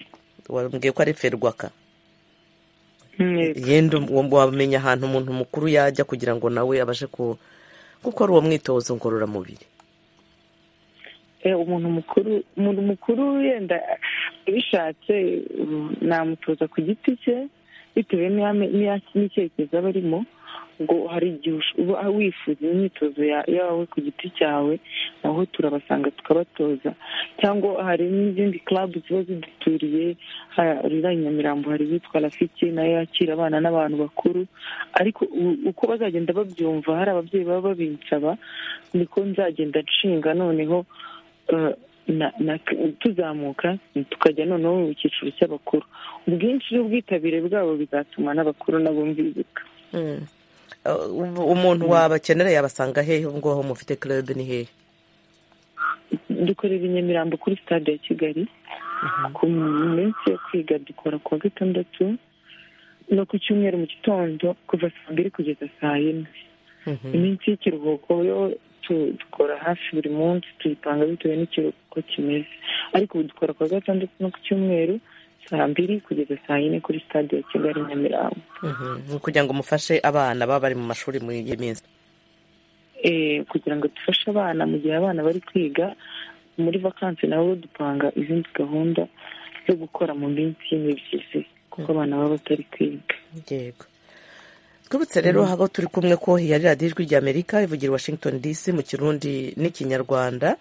Speaker 1: wambwiye ko ari ferwaka yenda wamenya ahantu umuntu mukuru yajya kugira ngo nawe abashe gukora uwo mwitozo ngororamubiri
Speaker 6: umuntu mukuru umuntu mukuru yenda abishatse namutoza ku giti cye bitewe n'icyerekezo aba arimo ngo hari igihe uba wifuza imyitozo yawe ku giti cyawe naho turabasanga tukabatoza cyangwa hari n'izindi club ziba ziduturiye rira nyamirambo hari iyitwa rafiki nayo yakira abana n'abantu bakuru ariko uko bazagenda babyumva hari ababyeyi baba babinsaba niko nzagenda nshinga noneho tuzamuka tukajya noneho mu cyiciro cy'abakuru ubwinshi n'ubwitabire bwabo bizatuma n'abakuru nabo mbibuka
Speaker 1: umuntu wabakenera yabasanga hehe aho ngaho mufite kerede ni hehe
Speaker 6: dukorera i nyamirambo kuri stade ya kigali ku minsi yo kwiga dukora kuwa gatandatu no ku cyumweru mu gitondo kuva saa mbiri kugeza saa yine iminsi y'ikiruhuko yo dukora hafi buri munsi tuyipanga bitewe n'ikiruhuko kimeze ariko ubu dukora kuwa gatandatu no ku cyumweru saa mbiri kugeza saa yine kuri stade ya kigali nyamirambo
Speaker 1: ni ukugira ngo mufashe abana baba bari mu mashuri muri iyi minsi
Speaker 6: kugira ngo dufashe abana mu gihe abana bari kwiga muri vakansi nabo dupanga izindi gahunda zo gukora mu minsi y'imibyizi kuko abana baba batari kwiga
Speaker 1: yego twibutse rero aho turi kumwe ko yari radiyo ijwi ry'amerika ivugira washington dc mu kirundi n'ikinyarwanda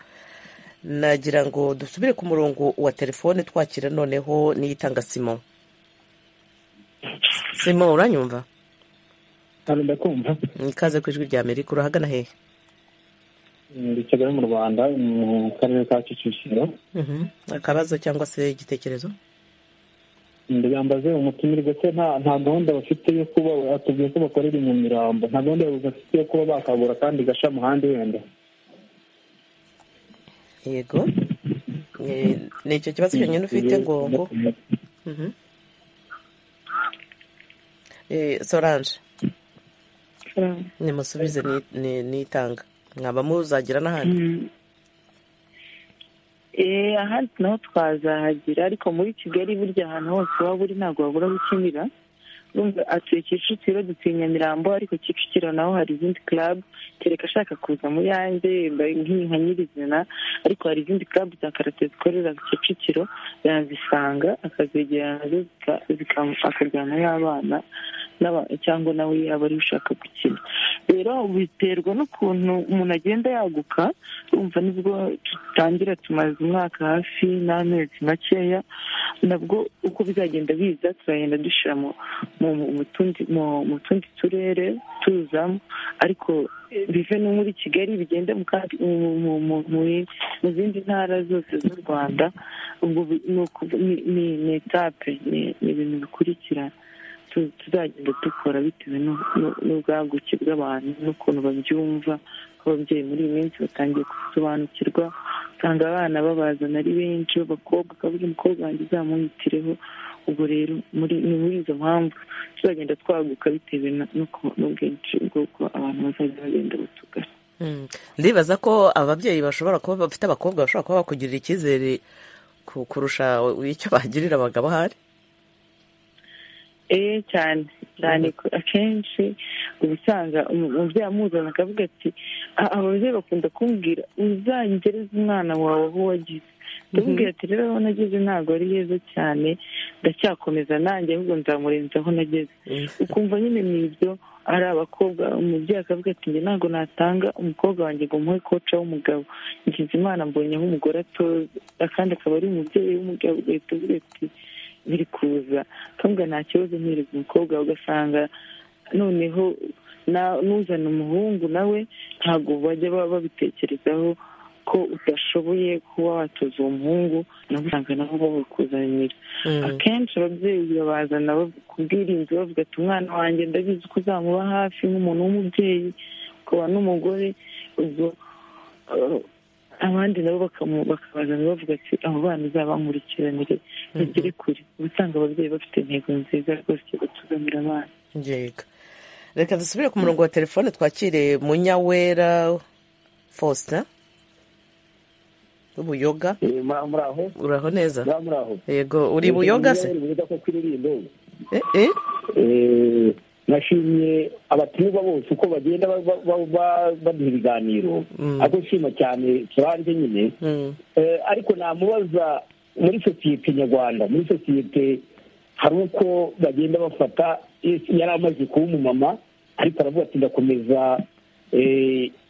Speaker 1: nagira ngo dusubire ku murongo wa telefone twakira noneho n'iyitanga simo simo uranyumva
Speaker 12: ndakumva
Speaker 1: ikaze ku ijwi ry'amerika urahagana hehe
Speaker 12: muri kigali mu rwanda mu karere ka kicukiro
Speaker 1: akabazo cyangwa se igitekerezo
Speaker 12: ndayambaze umutumirwa se nta gahunda bafite yo kuba atubwiye ko bakorera i nyamirambo nta gahunda bafite yo kuba bakagura kandi gashya muhanda wenda
Speaker 1: yego ni icyo kibazo cyonyine ufite ngo ngo soranje nimusubize nitanga mwaba muzagira n'ahandi
Speaker 6: ahandi naho twazahagira ariko muri kigali burya ahantu hose waba uri ntabwo wabura aho ukinira atuye kicukiro dutuye nyamirambo ariko kicukiro naho hari izindi club kereka ashaka kuza mu yanjye nka nyirizina ariko hari izindi club za karate zikorera kicukiro yazisanga akazegerana akajyana y'abana cyangwa nawe yaba ari ushaka gukina rero biterwa n'ukuntu umuntu agenda yaguka urumva nibwo dutangira tumaze umwaka hafi n'amezi makeya nabwo uko bizagenda biza turagenda dushyira mu tundi turere tuzamo ariko bive no muri kigali bigende mu zindi ntara zose z'u rwanda ni etape ni ibintu bikurikirana tuzagenda dukora bitewe n'ubwaguke bw'abantu n'ukuntu babyumva ababyeyi muri iyi minsi batangiye gusobanukirwa usanga abana babazana ari benshi b'abakobwa akavuga umukobwa wanjye uzamuhitireho ubwo rero ni muri izo mpamvu tuzagenda twaguka bitewe n'ubwinshi bw'uko abantu bazajya bagenda batugana
Speaker 1: ndibaza ko ababyeyi bashobora kuba bafite abakobwa bashobora kuba bakugirira icyizere kurusha icyo bagirira abagabo ahari
Speaker 6: ee cyane cyane akenshi uba usanga umubyeyi amuzana akavuga ati ababyeyi bakunda kumbwira uzagereze umwana wawe aho wagize ndamubwira ati rero aho nageze ntabwo ari heza cyane ndacyakomeza nanjye ahubwo nzamurenza aho nageze ukumva nyine ni ibyo ari abakobwa umubyeyi akavuga ati njye ntabwo natanga umukobwa wanjye ngo umuhe koca w'umugabo ngize imana mbonye aho umugore atoza akandi akaba ari umubyeyi w'umugabo ugahita avuga ati biri kuza ntabwo nta kibazo ntereza umukobwa ugasanga noneho n'uzana umuhungu nawe ntabwo bajya babitekerezaho ko udashoboye kuba watoza uwo muhungu nabo usanga nabo babikuzanira akenshi ababyeyi babazana ku bwirinzi bavuga ati umwana wanjye ndabizi ko uzamuba hafi nk'umuntu w'umubyeyi ukaba n'umugore ubwo abandi nabo bakabazana bavuga ati abo bana uzabankurikiranire bagere kure uba usanga ababyeyi bafite intego nziza rwose yo gutuzanira abana
Speaker 1: reka dusubire ku murongo wa telefone twakire munyawera faustin ubuyoga uraho neza yego uri buyoga se
Speaker 13: nashimye abatumirwa bose uko bagenda baduha ibiganiro ariko nshima cyane turanje nyine ariko namubaza muri sosiyete nyarwanda muri sosiyete hari uko bagenda bafata yari amaze kuba umumama ariko aravuga ati ndakomeza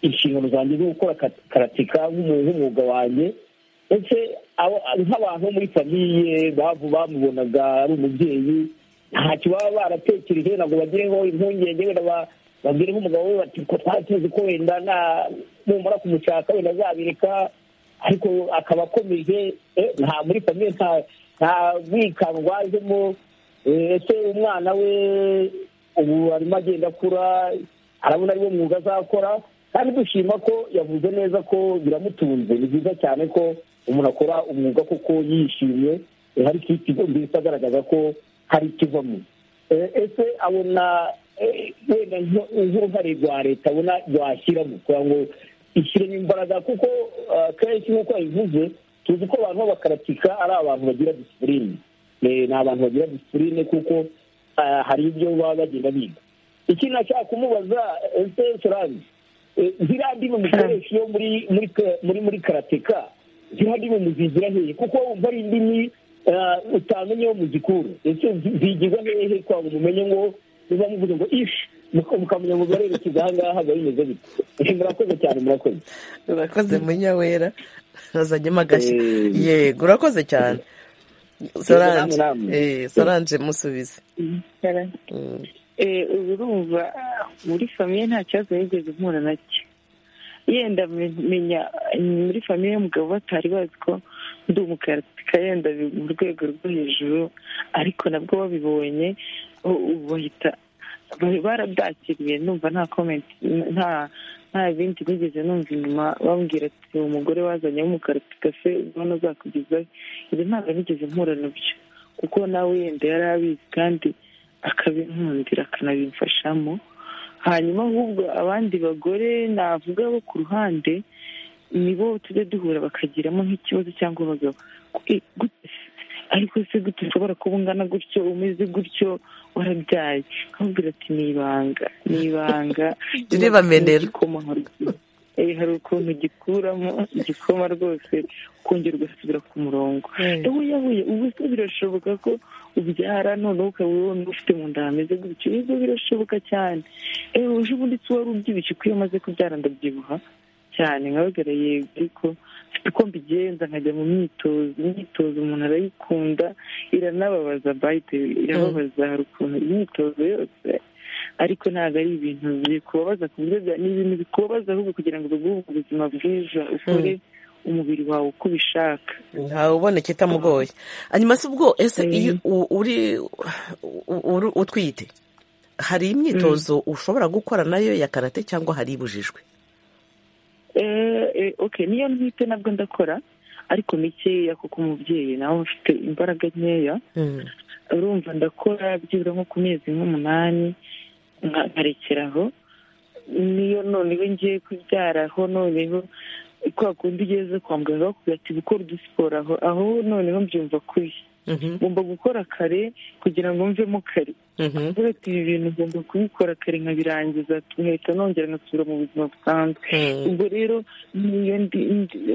Speaker 13: inshingano zanjye zo gukora karatika nk'umwuga wanjye ndetse nk'abantu muri famiye bamubonaga ari umubyeyi ntacyo baba baratekereje ntabwo bagireho impungenge wenda babwire nk'umugabo we bati ko twatuzi ko wenda numara kumushaka wenda azabireka ariko akaba akomeje nta muri famiye nta bwikanwa ajemo ese umwana we ubu arimo agenda akura arabona ariwo mwuga azakora kandi dushima ko yavuze neza ko biramutunze ni byiza cyane ko umuntu akora umwuga kuko yishimye hari ikigo mbese agaragaza ko hari ikivamo ese abona wenda nk'uruhare rwa leta abona rwashyiramo kugira ngo ishyiremo imbaraga kuko kenshi nk'uko yabivuze tuzi ko abantu b'abakaratika ari abantu bagira disipurine ni abantu bagira disipurine kuko hari ibyo baba bagenda biga ikindi nashaka kumubaza ese sorange ziriya ndimi mukoresha iyo muri muri karateka ziriya ndimi muzigira hehe kuko wumva ari indimi utamenye yo mu gikuru ese zigirwa hehe kwa ngo mumenye ngo niba muvuze ngo ishi mukamenya ngo barerekeza aha ngaha biba bimeze bite murakoze cyane murakoze
Speaker 1: urakoze munyawera nazanyemo agashya yego urakoze cyane soranje soranje musubize
Speaker 6: urumva muri famiye nta kibazo yigeze mpura nacyo yenda menya muri famiye y'umugabo batari bazi ko ndi umukaratika yenda mu rwego rwo hejuru ariko nabwo babibonye bahita barabyakiriye numva nta komenti nta nta bindi nigeze numva inyuma bambwira ati uwo mugore wazanye w'umukaratika se ubona azakugezayo ibi ntabwo nigeze mpura nabyo kuko nawe yenda yari abizi kandi akabinkundira akanabimfashamo hanyuma ahubwo abandi bagore navuga bo ku ruhande nibo tujya duhura bakagiramo nk'ikibazo cyangwa abagabo ariko se gute ushobora kuba ungana gutyo umeze gutyo warabyaye nkabwira ati ni ibanga ni ibanga
Speaker 1: turibamenera
Speaker 6: hari ukuntu gikuramo igikoma rwose ukongera ugasubira ku murongo yabuye ubu se birashoboka ko ubyara noneho ukaba ubona ufite mu nda hameze gutyo ibyo birashoboka cyane ewe uje ubundi se wari ubyibushye ko iyo umaze kubyara ndabyibuha cyane nkabagara yego ariko mfite uko mbigenza nkajya mu myitozo imyitozo umuntu arayikunda iranababaza bayite irababaza hari ukuntu imyitozo yose ariko ntabwo ari ibintu bikubabaza ku buryo ni ibintu bikubabaza ahubwo kugira ngo biguhe ubuzima bwiza ukore umubiri wawe uko ubishaka
Speaker 1: ntawe uboneka itamugoye hanyuma se ubwo ese iyo uri utwite hari imyitozo ushobora gukora nayo ya karate cyangwa hari ibujijwe
Speaker 6: niyo ntwite nabwo ndakora ariko mikeya kuko umubyeyi nawe ufite imbaraga nkeya urumva ndakora byibura nko ku mezi nk'umunani nkarekeraho niyo noneho ngiye kubyaraho noneho kwa kundi ugeze kwa muganga bakubwira ati gukora udusiporo aho aho noneho mbyumva kuri ngomba gukora kare kugira ngo mvemo kare avuga ati ibi bintu ngomba kubikora kare nkabirangiza nkahita nongera nkasubira mu buzima busanzwe ubwo rero niyo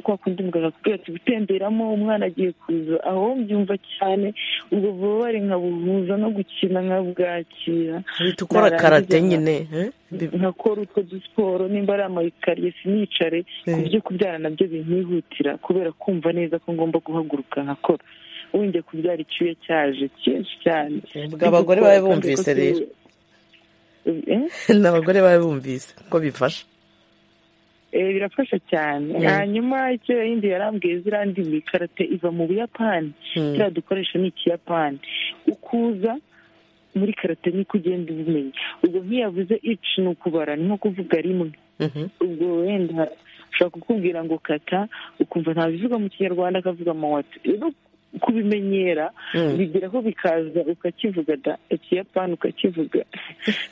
Speaker 6: kwa kundi muganga akubwira ati gutemberamo umwana agiye kuza aho mbyumva cyane ubwo bubabare nkabuvuza no gukina nkabwakira
Speaker 1: uhita ukora karate nyine
Speaker 6: nkakora utwo dusiporo nimba ari amayikariye sinicare ku byo kubyara nabyo binyihutira kubera kumva neza ko ngomba guhaguruka nkakora wongeye kubyara icyuya cyaje cyinshi cyane
Speaker 1: abagore babe bumvise rero ni abagore babe bumvise ko bifasha
Speaker 6: birafasha cyane hanyuma icyo yindi yarambwiye ziriya ndimi karate iva mu buyapani kiriya dukoresha ni ikiyapani ukuza muri karate niko ugenda ubimenya ubwo ntiyavuze ici ni ukubara ni nko kuvuga rimwe ubwo wenda ushobora kukubwira ngo kata ukumva ntabivuga mu kinyarwanda akavuga amawatu rero kubimenyera bigeraho bikaza ukakivuga da ikiyapani ukakivuga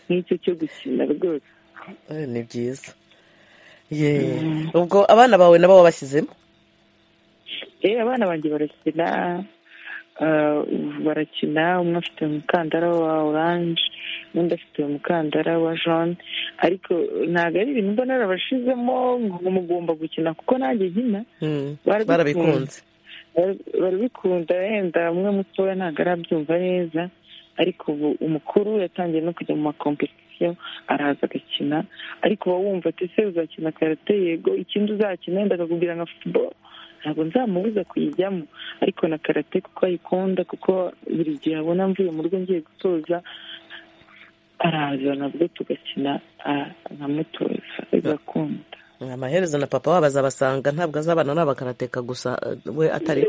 Speaker 6: nk'icyo cyo gukina rwose
Speaker 1: ni byiza ubwo abana bawe nabo wabashyizemo
Speaker 6: yewe abana banjye barakina barakina umwe afite umukandara wa oranje undi afite umukandara wa jone ariko ntabwo ari ibintu mbona narabashizemo ngo mugomba gukina kuko nanjye nkina
Speaker 1: barabikunze
Speaker 6: barabikunda wenda umwe mutoya ntabwo arabyumva neza ariko ubu umukuru yatangiye no kujya mu makompetisiyo araza agakina ariko uba wumva ati se uzakina karate yego ikindi uzakina wenda akakubwira nka futuboro ntabwo nzamubuza kuyijyamo ariko na karate kuko ayikunda kuko buri gihe abona mvuye mu rugo ngiye gutoza araza nabwo tugakina nkamutoza bigakunda
Speaker 1: amaherezo na papa wabo azabasanga ntabwo azabana n'abakarateka gusa we atari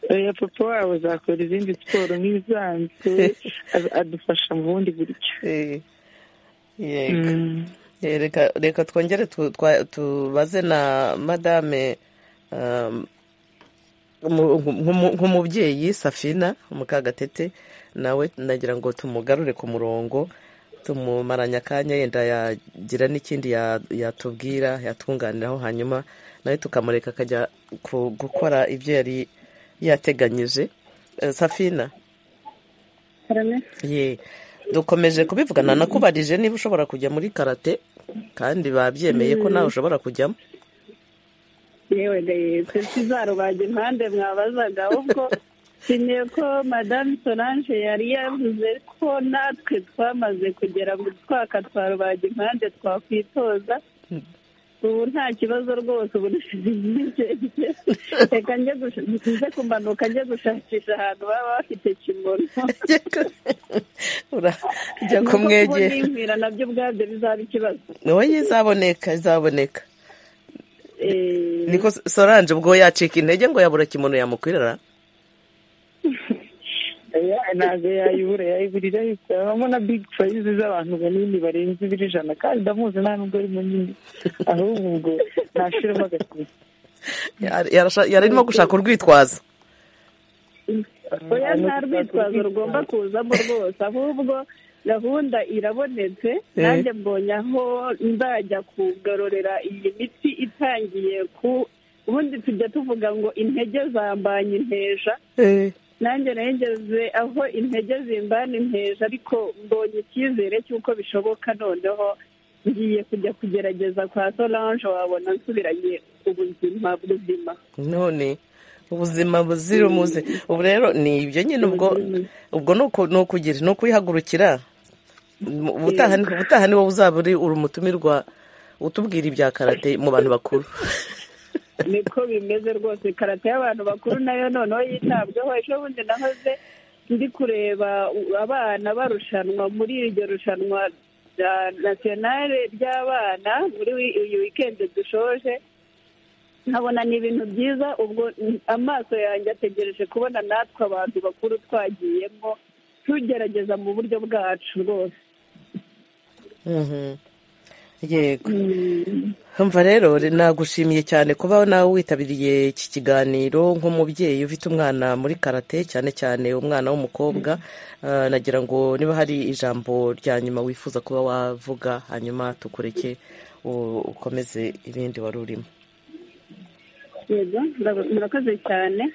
Speaker 6: we papa wabo azakora izindi siporo nk'ibisanzwe adufasha mu bundi buryo
Speaker 1: reka twongere tubaze na madame nk'umubyeyi safina mukagatete nawe nagira ngo tumugarure ku murongo tumumaranya akanya yenda yagira n'ikindi yatubwira yatwunganiraho hanyuma nawe tukamureka akajya gukora ibyo yari yateganyije safina ye dukomeje kubivugana nakubarije niba ushobora kujya muri karate kandi babyemeye ko nawe ushobora kujyamo
Speaker 7: yewe ndetse tuzarubaga impande mwabazaga ubwo nshimiye ko madamu solange yari yavuze ko natwe twamaze kugera mu twaka twa rubaga impande twakwitoza ubu nta kibazo rwose ubu ntizigiye reka njye nze kumanuka njye gushakisha ahantu baba bafite kimono
Speaker 1: ujya kumwegera
Speaker 7: inkwira nabyo ubwabyo bizaba ikibazo
Speaker 1: wowe izaboneka izaboneka niko solange ubwo yacika intege ngo yabura kimono yamukwirara
Speaker 6: ntabwo yayibura yayiburira yose habamo na big prize z'abantu banini barenze ibiri ijana kandi ndamuzi nta nubwo ari munini ahubwo ubwo ntashiramo agakuru
Speaker 1: yarimo gushaka urwitwazo
Speaker 7: oya nta rwitwazo rugomba kuzamo rwose ahubwo gahunda irabonetse nanjye mbonye aho nzajya kugarurira iyi miti itangiye ku ubundi tujya tuvuga ngo intege zambanye inteja nanjye nageze aho intege zimbana inteja ariko mbonye icyizere cy'uko bishoboka noneho ngiye kujya kugerageza kwa solange wabona nsubiranye ubuzima buzima
Speaker 1: none ubuzima buzira umuze ubu rero ni ibyo nyine ubwo ubwo ni ukuyihagurukira ubutaha ni wowe uzaba uri umutumirwa utubwira ibya karate mu bantu bakuru
Speaker 7: niko bimeze rwose karate y'abantu bakuru nayo noneho yitabwaho ejo bundi nahoze ndi kureba abana barushanwa muri iryo rushanwa rya nasiyonale ry'abana muri uyu wikendi dushoje nkabona ni ibintu byiza ubwo amaso yanjye ategereje kubona natwe abantu bakuru twagiyemo tugerageza mu buryo bwacu rwose
Speaker 1: yego mva rero nagushimiye cyane kuba nawe witabiriye iki kiganiro nk'umubyeyi ufite umwana muri karate cyane cyane umwana w'umukobwa nagira ngo niba hari ijambo rya nyuma wifuza kuba wavuga hanyuma tukureke ukomeze ibindi wari urimo
Speaker 7: yego murakoze cyane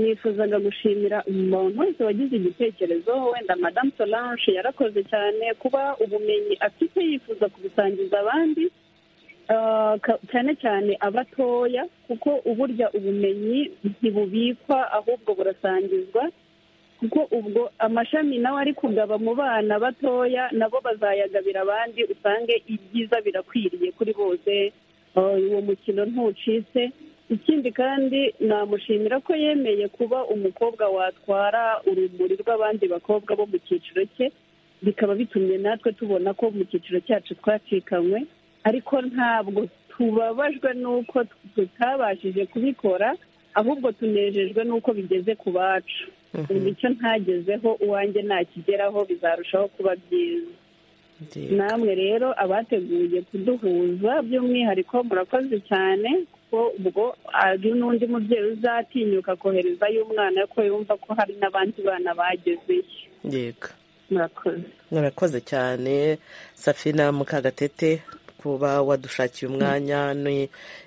Speaker 7: nifuzaga gushimira umuntu wese wagize igitekerezo wenda madamu solange yarakoze cyane kuba ubumenyi afite yifuza kubusangiza abandi cyane cyane abatoya kuko uburya ubumenyi ntibubikwa ahubwo burasangizwa kuko ubwo amashami nawe ari kugaba mu bana batoya nabo bazayagabira abandi usange ibyiza birakwiriye kuri bose uwo mukino ntucitse ikindi kandi namushimira ko yemeye kuba umukobwa watwara urumuri rw'abandi bakobwa bo mu cyiciro cye bikaba bitumye natwe tubona ko mu cyiciro cyacu twacikanywe ariko ntabwo tubabajwe n'uko tutabashije kubikora ahubwo tunejejwe n'uko bigeze ku bacu icyo ntagezeho uwanjye nakigeraho bizarushaho kuba byiza namwe rero abateguye kuduhuza by'umwihariko murakoze cyane kuko ubwo hari n'undi mubyeyi uzatinyuka koherezayo umwana ko yumva ko hari n'abandi bana bagezeyo
Speaker 1: yego
Speaker 7: murakoze
Speaker 1: murakoze cyane safina mukagatete kuba wadushakiye umwanya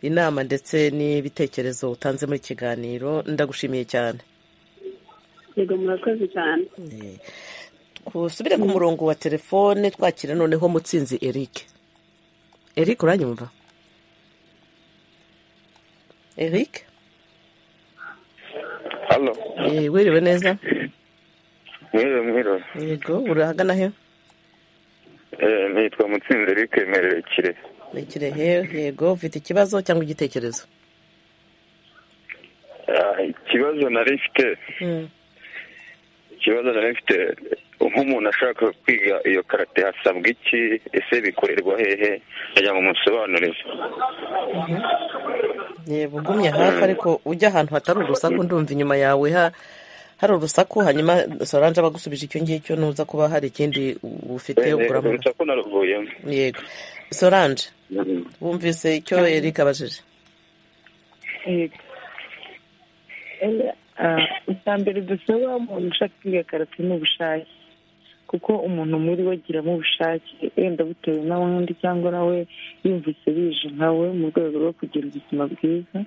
Speaker 1: inama ndetse n'ibitekerezo utanze muri kiganiro ndagushimiye cyane
Speaker 7: yego murakoze cyane
Speaker 1: usubire ku murongo wa telefone twakira noneho mutsinzi eric eric uranyumva eric wiriwe neza
Speaker 14: mwiriwe mwiriwe
Speaker 1: yego urahagana he
Speaker 14: nitwa mutsinzi eric merewe kirehe
Speaker 1: ni kirehe yego ufite ikibazo cyangwa igitekerezo
Speaker 14: ikibazo nari mfite ikibazo nari mfite nk'umuntu ashaka kwiga iyo karate hasabwa iki ese bikorerwa hehe kugira ngo musobanurire
Speaker 1: yego ugumye hafi ariko ujya ahantu hatari urusaku ndumva inyuma yawe hari urusaku hanyuma soranje abagusubije icyo ngicyo nuza kuba hari ikindi ufite
Speaker 14: ugura urusaku naruvuyemo
Speaker 1: yego soranje wumvise icyo Eric abajije
Speaker 6: icya mbere dusaba umuntu ushaka kwiga karate ni ubushake kuko umuntu muri we agiramo ubushake wenda butewe n'abandi cyangwa nawe yumvise bije nkawe mu rwego rwo kugira ubuzima bwiza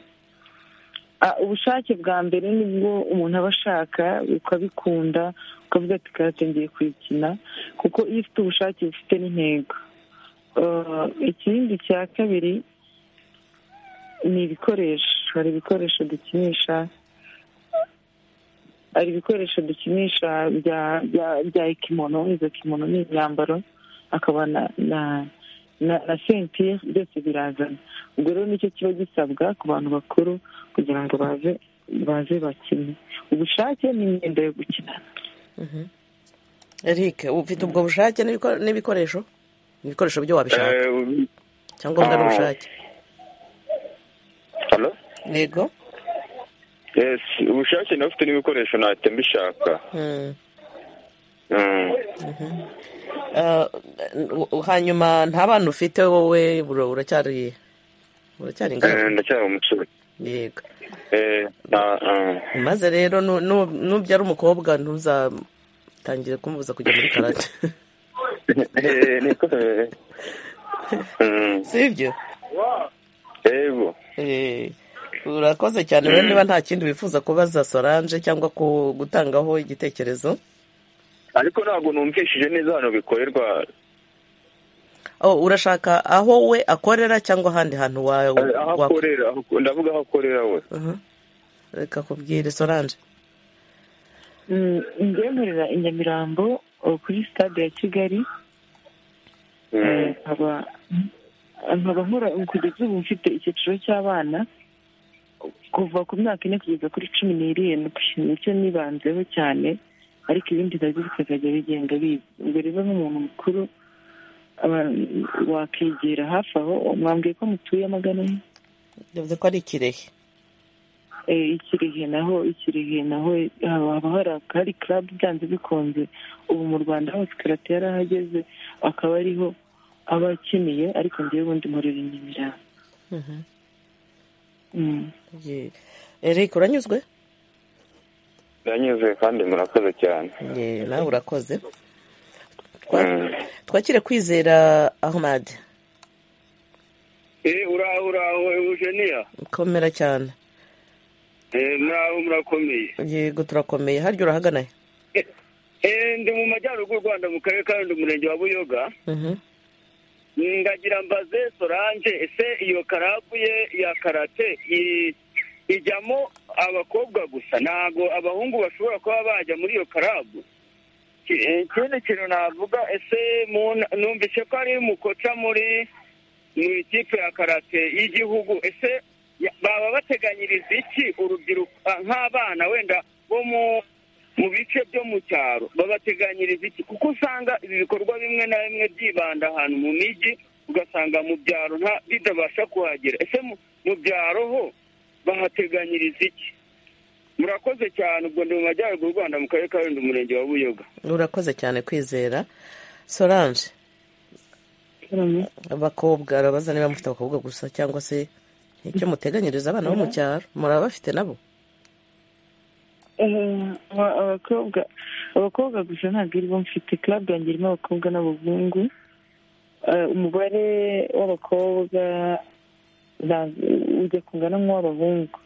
Speaker 6: ubushake bwa mbere nibwo umuntu aba ashaka ukabikunda ukavuga ati karate ngiye kuyikina kuko iyo ufite ubushake bufite n'intego ikindi cya kabiri ni ibikoresho hari ibikoresho dukinisha hari ibikoresho dukinisha bya ekimono izo kimono ni imyambaro hakaba na sentire byose birazana ubwo rero nicyo kiba gisabwa ku bantu bakuru kugira ngo baze baze bakine ubushake n'imyenda yo gukina
Speaker 1: eric ufite ubwo bushake n'ibikoresho ibikoresho byo wabishaka cyangwa mbwa n'ubushake yego
Speaker 14: yesi ubushake nawe ufite n'ibikoresho ntacyo mbishaka
Speaker 1: hanyuma nta bana ufite wowe uracyari uracyari ingaragu
Speaker 14: ndacyari umucuruzi
Speaker 1: yego maze rero nubyo ari umukobwa ntuzatangire kumubuza kujya muri karate si ibyo
Speaker 14: yego
Speaker 1: urakoze cyane rero niba nta kindi wifuza kubaza soranje cyangwa gutangaho igitekerezo
Speaker 14: ariko ntabwo numvishije neza hano bikorerwa
Speaker 1: urashaka aho we akorera cyangwa ahandi hantu wawe
Speaker 14: aho akorera ndavuga aho akorera we
Speaker 1: reka kubwire soranje
Speaker 6: ndemurera i nyamirambo kuri sitade ya kigali nkaba nkora kugeza ubu mfite icyiciro cy'abana kuva ku myaka ine kugeza kuri cumi n'irindwi nicyo nibanzeho cyane ariko ibindi nabyo bikazajya bigenda biza ubwo rero nk'umuntu mukuru wakegera hafi aho mwambwiye ko mutuye magana ane
Speaker 1: bivuze ko ari ikirehe
Speaker 6: ikirehe naho ikirehe naho haba hari karabu byanze bikunze ubu mu rwanda hose karate yarahageze akaba ariho aba akeneye ariko ngewe ubundi murira inyamirambo
Speaker 1: eric uranyuzwe
Speaker 14: ndanyuze kandi murakoze cyane
Speaker 1: nawe urakoze twakire kwizera ahmad
Speaker 15: uraho uraho eugenia
Speaker 1: komera cyane
Speaker 15: muraho murakomeye
Speaker 1: yego turakomeye harya urahagana
Speaker 15: ndi mu majyaruguru y'u rwanda mu karere ka umurenge wa buyoga ndagira mbaze sorange ese iyo karabu ye ya karate ijyamo abakobwa gusa ntabwo abahungu bashobora kuba bajya muri iyo karabu ikindi kintu navuga ese numvise ko ari mukoca muri mu ikipe ya karate y'igihugu ese baba bateganyiriza iki urubyiruko ah, nk'abana wenda bo mu mu bice byo mu cyaro babateganyiriza iki kuko usanga ibi bikorwa bimwe na bimwe byibanda ahantu mu mijyi ugasanga mu byaro nta bitabasha kuhagera ese mu- mu byaro ho bahateganyiriza iki murakoze cyane ubwo ndi mu majyaruguru y'u rwanda mu karere ka wenda umurenge wa buyoga
Speaker 1: urakoze cyane kwizera solange abakobwa arabaza niba mufite abakobwa gusa cyangwa se icyo muteganyiriza abana bo mu cyaro muraba bafite nabo
Speaker 6: abakobwa abakobwa gusa ntabwo iribo mfite club yanjye irimo abakobwa n'abahungu Eh, umubare w'abakobwa ntabwo ujya kungana nk'uw'abahungu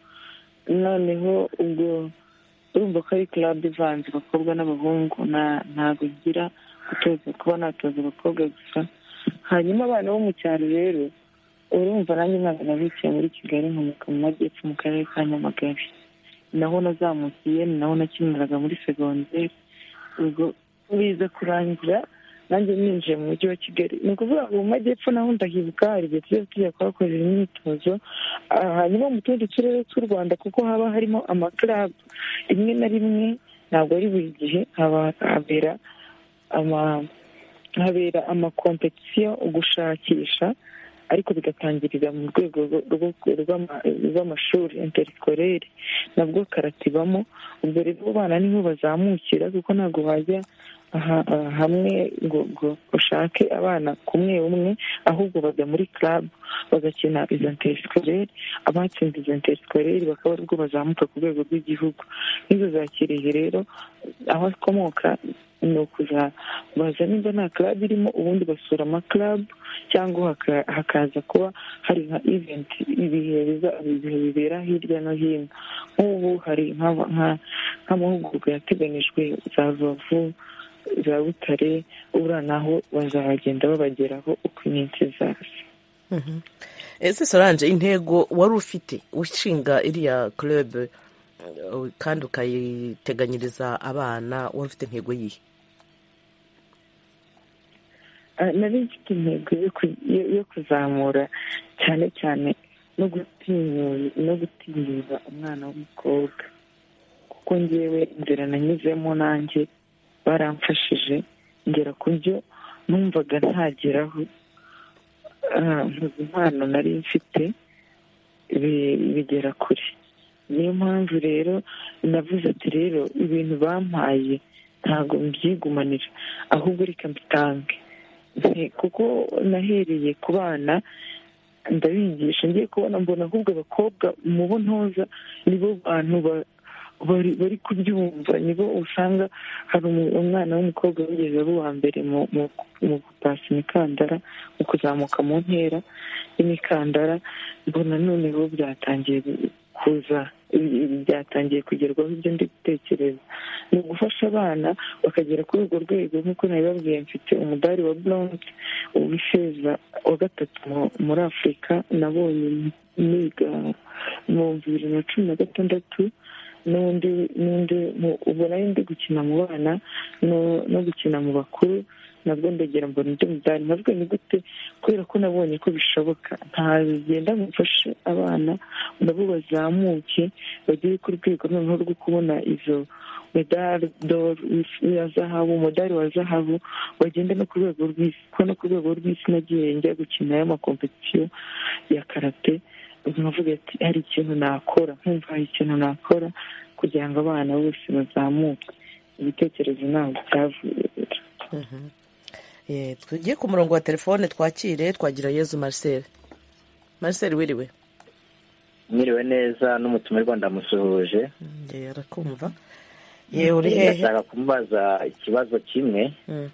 Speaker 6: noneho ubwo urumva ko ari club ivanze abakobwa n'abahungu nta- ntabwo ngira gutoza kuba natoza abakobwa gusa hanyuma abana bo mu cyaro rero urumva nanjye ntabwo nabicaye muri kigali nkomoka mu majyepfo mu karere ka nyamagabe naho nazamukiye ni naho nakiniraga muri segonderi ubwo biza kurangira nanjye ninjiye mu mujyi wa kigali ni ukuvuga ngo mu majyepfo naho ndahibuka hari igihe tujya tujya kuhakorera imyitozo Ah, hanyuma mu tundi turere tw'u rwanda kuko haba harimo amakarabu rimwe na rimwe ntabwo ari buri gihe haba habera ama- habera amakompetisiyo ugushakisha ariko bigatangirira mu rwego rwo- rwo- rw'ama- rw'amashuri interikorere nabwo karatibamo ubwo rero abo bana niho bazamukira kuko ntabwo wajya aha- aha hamwe ngo ngo ushake abana kumwe umwe ahubwo bajya muri club bagakina izo interikorere abatsinze izo interikorere bakaba aribwo bazamuka ku rwego rw'igihugu n'izo za kirehe rero aho akomoka ni ukuza baza nimba nta club irimo ubundi basura ama club cyangwa haka- hakaza kuba hari nka event ibihe biza- ibihe bibera hirya no hino nk'ubu hari nk'aba- nka- nk'amahugurwa yateganijwe za rubavu za butare ubura naho bazagenda babageraho uko iminsi izaza
Speaker 1: Mhm. ese solange intego wari ufite ushinga iriya club eh, kandi ukayiteganyiriza abana wari ufite intego yihe
Speaker 6: Ah, nari mfite intego yo ku- yo- yo kuzamura cyane cyane no gutinyura no gutinyura umwana w'umukobwa kuko ngewe inzira nanyuzemo nanjye baramfashije ngera ku byo numvaga ntageraho Ah, impano nari mfite bi- bigera kure niyo mpamvu rero navuze ati rero ibintu bampaye ntabwo mbyigumanira ahubwo reka mbitange Nti- kuko nahereye ku bana ndabigisha ngiye kubona mbona ahubwo abakobwa mu bo ntoza nibo bantu ba- bari bari kubyumva nibo usanga hari umu- umwana w'umukobwa wigeze aba uwa mbere mu- mu mu gutasa imikandara mu kuzamuka mu ntera y'imikandara mbona noneho byatangiye kuza ibi- ibi byatangiye kugerwaho ibyo ndi gutekereza ni ugufasha abana bakagera kuri urwo rwego nk'uko nabibabwiye mfite umudari wa bronze uw'ifeza wa gatatu mu- muri afurika nabonye niga mu bibiri na cumi na gatandatu n'undi n'undi mu- ubu nari ndi gukina mu bana no no gukina mu bakuru nabwo ndagera mbona undi mudari nabwo ni gute kubera ko nabonye ko bishoboka ntagenda ngo mfashe abana nabo bazamuke bagere ku rwego noneho rwo kubona izo medari doro ya zahabu umudari wa zahabu bagenda no ku rwego rw'isi kuko no ku rwego rw'isi nagiye njya gukina y'amakompetisiyo ya karate nkavuga ati hari ikintu nakora nkumva hari ikintu nakora kugira ngo abana bose bazamuke ibitekerezo ntabwo byavuye
Speaker 1: Mhm. Eh, tugiye ku murongo wa telefone twakire twagira yezu marcel marcel wiriwe
Speaker 16: mwiriwe neza n'umutumirwa ndamusuhuje
Speaker 1: ngewe arakumva yewe uri hehe
Speaker 16: ndashaka kumubaza ikibazo kimwe
Speaker 1: Mm.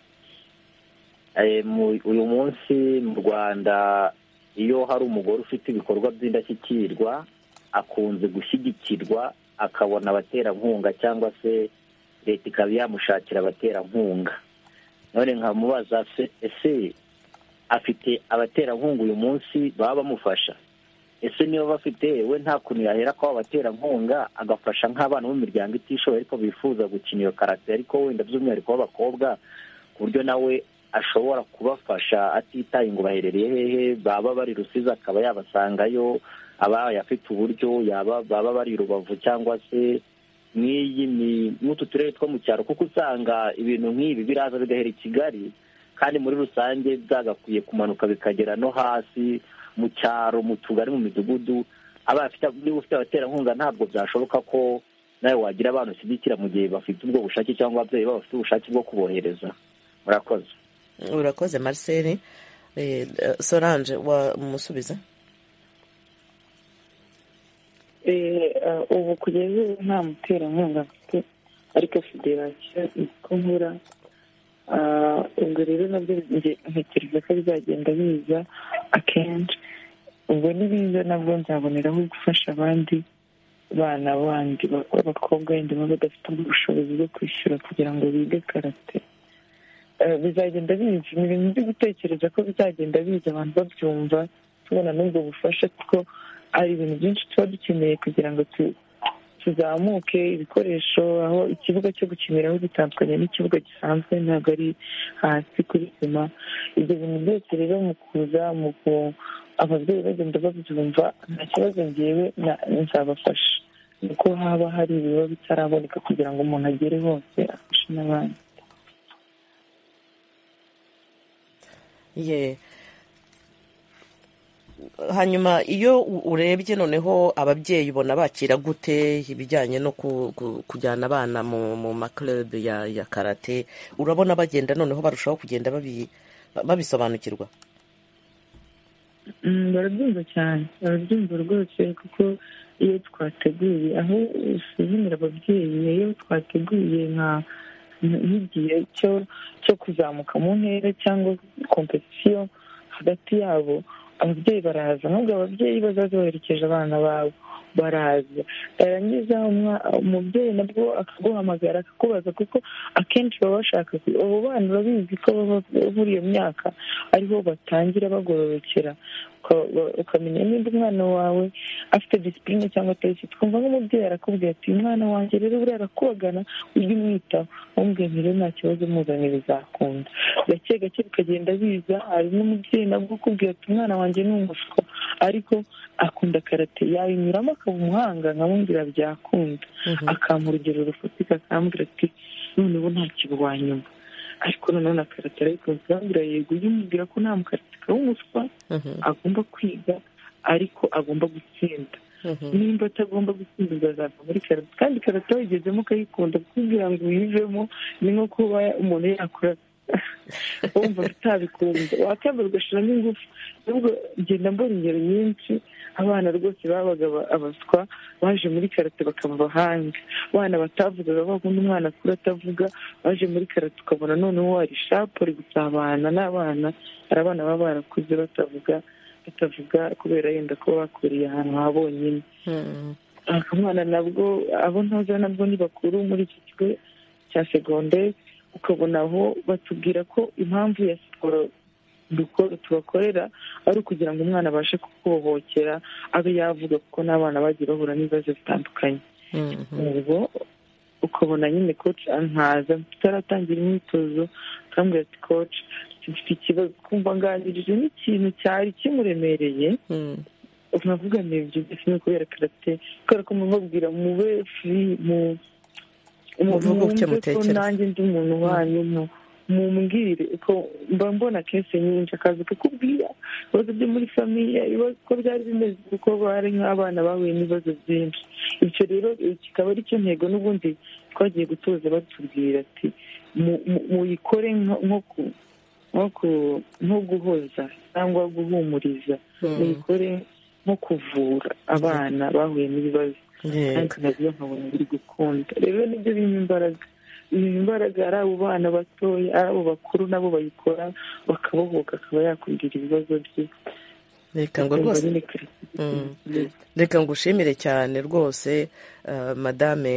Speaker 16: Eh, mu- uyu munsi mu rwanda iyo hari umugore ufite ibikorwa by'indashyikirwa akunze gushyigikirwa akabona abaterankunga cyangwa se leta ikaba yamushakira abaterankunga none nkamubaza se- ese afite abaterankunga uyu munsi baba bamufasha ese niba bafite we nta kuntu yahera ko abaterankunga agafasha nk'abana bo mu miryango itishoboye ariko bifuza gukina iyo karate ariko wenda by'umwihariko b'abakobwa ku buryo nawe ashobora kubafasha atitaye ngo baherereye hehe baba bari rusizi akaba yabasangayo aba afite uburyo yaba baba bari rubavu cyangwa se n'iyi ni n'utu turere two mu cyaro kuko usanga ibintu nk'ibi biraza bigahera i kigali kandi muri rusange byagakwiye kumanuka bikagera no hasi mu cyaro mu tugari mu midugudu aba niba ufite abaterankunga ntabwo byashoboka ko nawe wagira abantu ushyigikira mu gihe bafite ubwo bushake cyangwa ababyeyi babo bafite ubushake bwo kubohereza murakoze
Speaker 1: urakoze marcel solange wamusubiza
Speaker 6: ubu kugeza ubu nta muterankunga mfite ariko federasiyo niko nkura ubwo rero nabyo ntekereza ko bizagenda biza akenshi ubwo nibiza nabwo nzaboneraho gufasha abandi bana bandi b'abakobwa wenda baba badafite ubushobozi bwo kwishyura kugira ngo bige karate bizagenda biza ni ibintu byo gutekereza ko bizagenda biza abantu babyumva tubona n'ubwo bufasha kuko hari ibintu byinshi tuba dukeneye kugira ngo tuzamuke ibikoresho aho ikibuga cyo gukiniraho bitandukanye n'ikibuga gisanzwe ntabwo ari hasi kuri sima ibyo bintu byose rero mu kuza mu ku ababyeyi bagenda babyumva nta kibazo ngewe nzabafasha kuko haba hari ibiba bitaraboneka kugira ngo umuntu agere hose afashe n'abandi
Speaker 1: ye hanyuma iyo urebye noneho ababyeyi ubona bakira gute ibijyanye no kujyana abana mu makerebe ya karate urabona bagenda noneho barushaho kugenda babisobanukirwa
Speaker 6: barabyumva cyane barabyumva rwose kuko iyo twateguye aho usuzumira ababyeyi iyo twateguye nka nk'igihe cyo cyo kuzamuka mu ntera cyangwa kompetisiyo hagati yabo ababyeyi baraza nubwo ababyeyi bazaza baherekeje abana babo baraza yarangiza umubyeyi nabwo akaguhamagara akakubaza kuko akenshi baba bashaka abo bana urabizi ko muri iyo myaka ariho batangira bagororokera ukamenya niba umwana wawe afite disipurine cyangwa atayifite twumva nk'umubyeyi arakubwira ati umwana wanjye rero buriya arakubagana ujye umwitaho umubwiye rero nta kibazo muzanye bizakunda gake gake bikagenda biza hari n'umubyeyi nabwo ukubwira ati umwana wanjye ni umufuka ariko akunda karate yayinyuramo akaba umuhanga nkamubwira byakunda akampa urugero rufatika akambwira ati noneho ntakibu wanyuma ariko noneho na karate arayikunze urambwira yego ujye umubwira ko nta mukarateka w'umuswa agomba kwiga ariko agomba gutsinda nimba atagomba gutsinda uzazava muri karate kandi karate wayigezemo ukayikunda kugira ngo uyivemo ni nko kuba umuntu yakora wumva utabikunze wakwemera ugashyiramo ingufu nubwo ngenda mbona ingero nyinshi abana rwose babaga abaswa baje muri karate bakaba abahanga abana batavugaga bakunda umwana kuri atavuga baje muri karate ukabona noneho hari shapu ari gusabana n'abana hari abana baba barakuze batavuga batavuga kubera yenda kuba bakuriye ahantu ha bonyine akamwana nabwo abo ntoza nabwo ni bakuru muri iki kigo cya segonderi ukabona aho batubwira ko impamvu ya siporo tubakorera ari ukugira ngo umwana abashe kukubohokera abe yavuga kuko n'abana bagiye bahura n'ibibazo bitandukanye ubwo ukabona nyine koci nkaza tutaratangira imyitozo akambwira ati koci dufite ikibazo twumva nganirije n'ikintu cyari kimuremereye navuga ibyo byose ni ukubera karate kubera ko mubabwira mube furi mu umuntu wumve ko nanjye ndi umuntu wanyu mumbwire ko mba mbona kenshi nyinshi akazi kukubwira ibibazo byo muri famiye ko byari bimeze kuko bari nk'abana bahuye n'ibibazo byinshi icyo rero kikaba ari cyo ntego n'ubundi twagiye gutoza batubwira ati muyikore nko guhoza cyangwa guhumuriza muyikore nko kuvura abana bahuye n'ibibazo kandi nabyo nkabona biri gukunda rero nibyo birimo imbaraga birimo imbaraga ari abo bana batoya ari abo bakuru nabo bayikora bakabohoka akaba yakubwira ibibazo bye
Speaker 1: reka ngo rwose reka ngo ushimire cyane rwose madame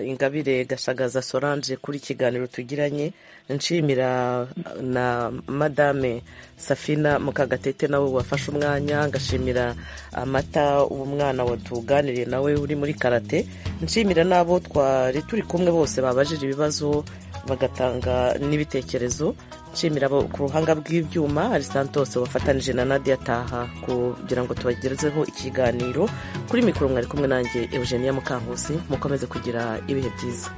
Speaker 1: ingabire gashagaza solange kuri ikiganiro tugiranye nshimira na madame safina mukagatete nawe wafashe umwanya ngashimira amata umwana watuganiriye nawe uri muri karate nshimira n'abo twari turi kumwe bose babajije ibibazo bagatanga n'ibitekerezo nshimira abo ku ruhanga rw'ibyuma ari santos wafatanije na nadia ataha kugira ngo tubagerezeho ikiganiro kuri mikoro mwari kumwe nanjye eugenia mukankusi mukomeze kugira ibihe byiza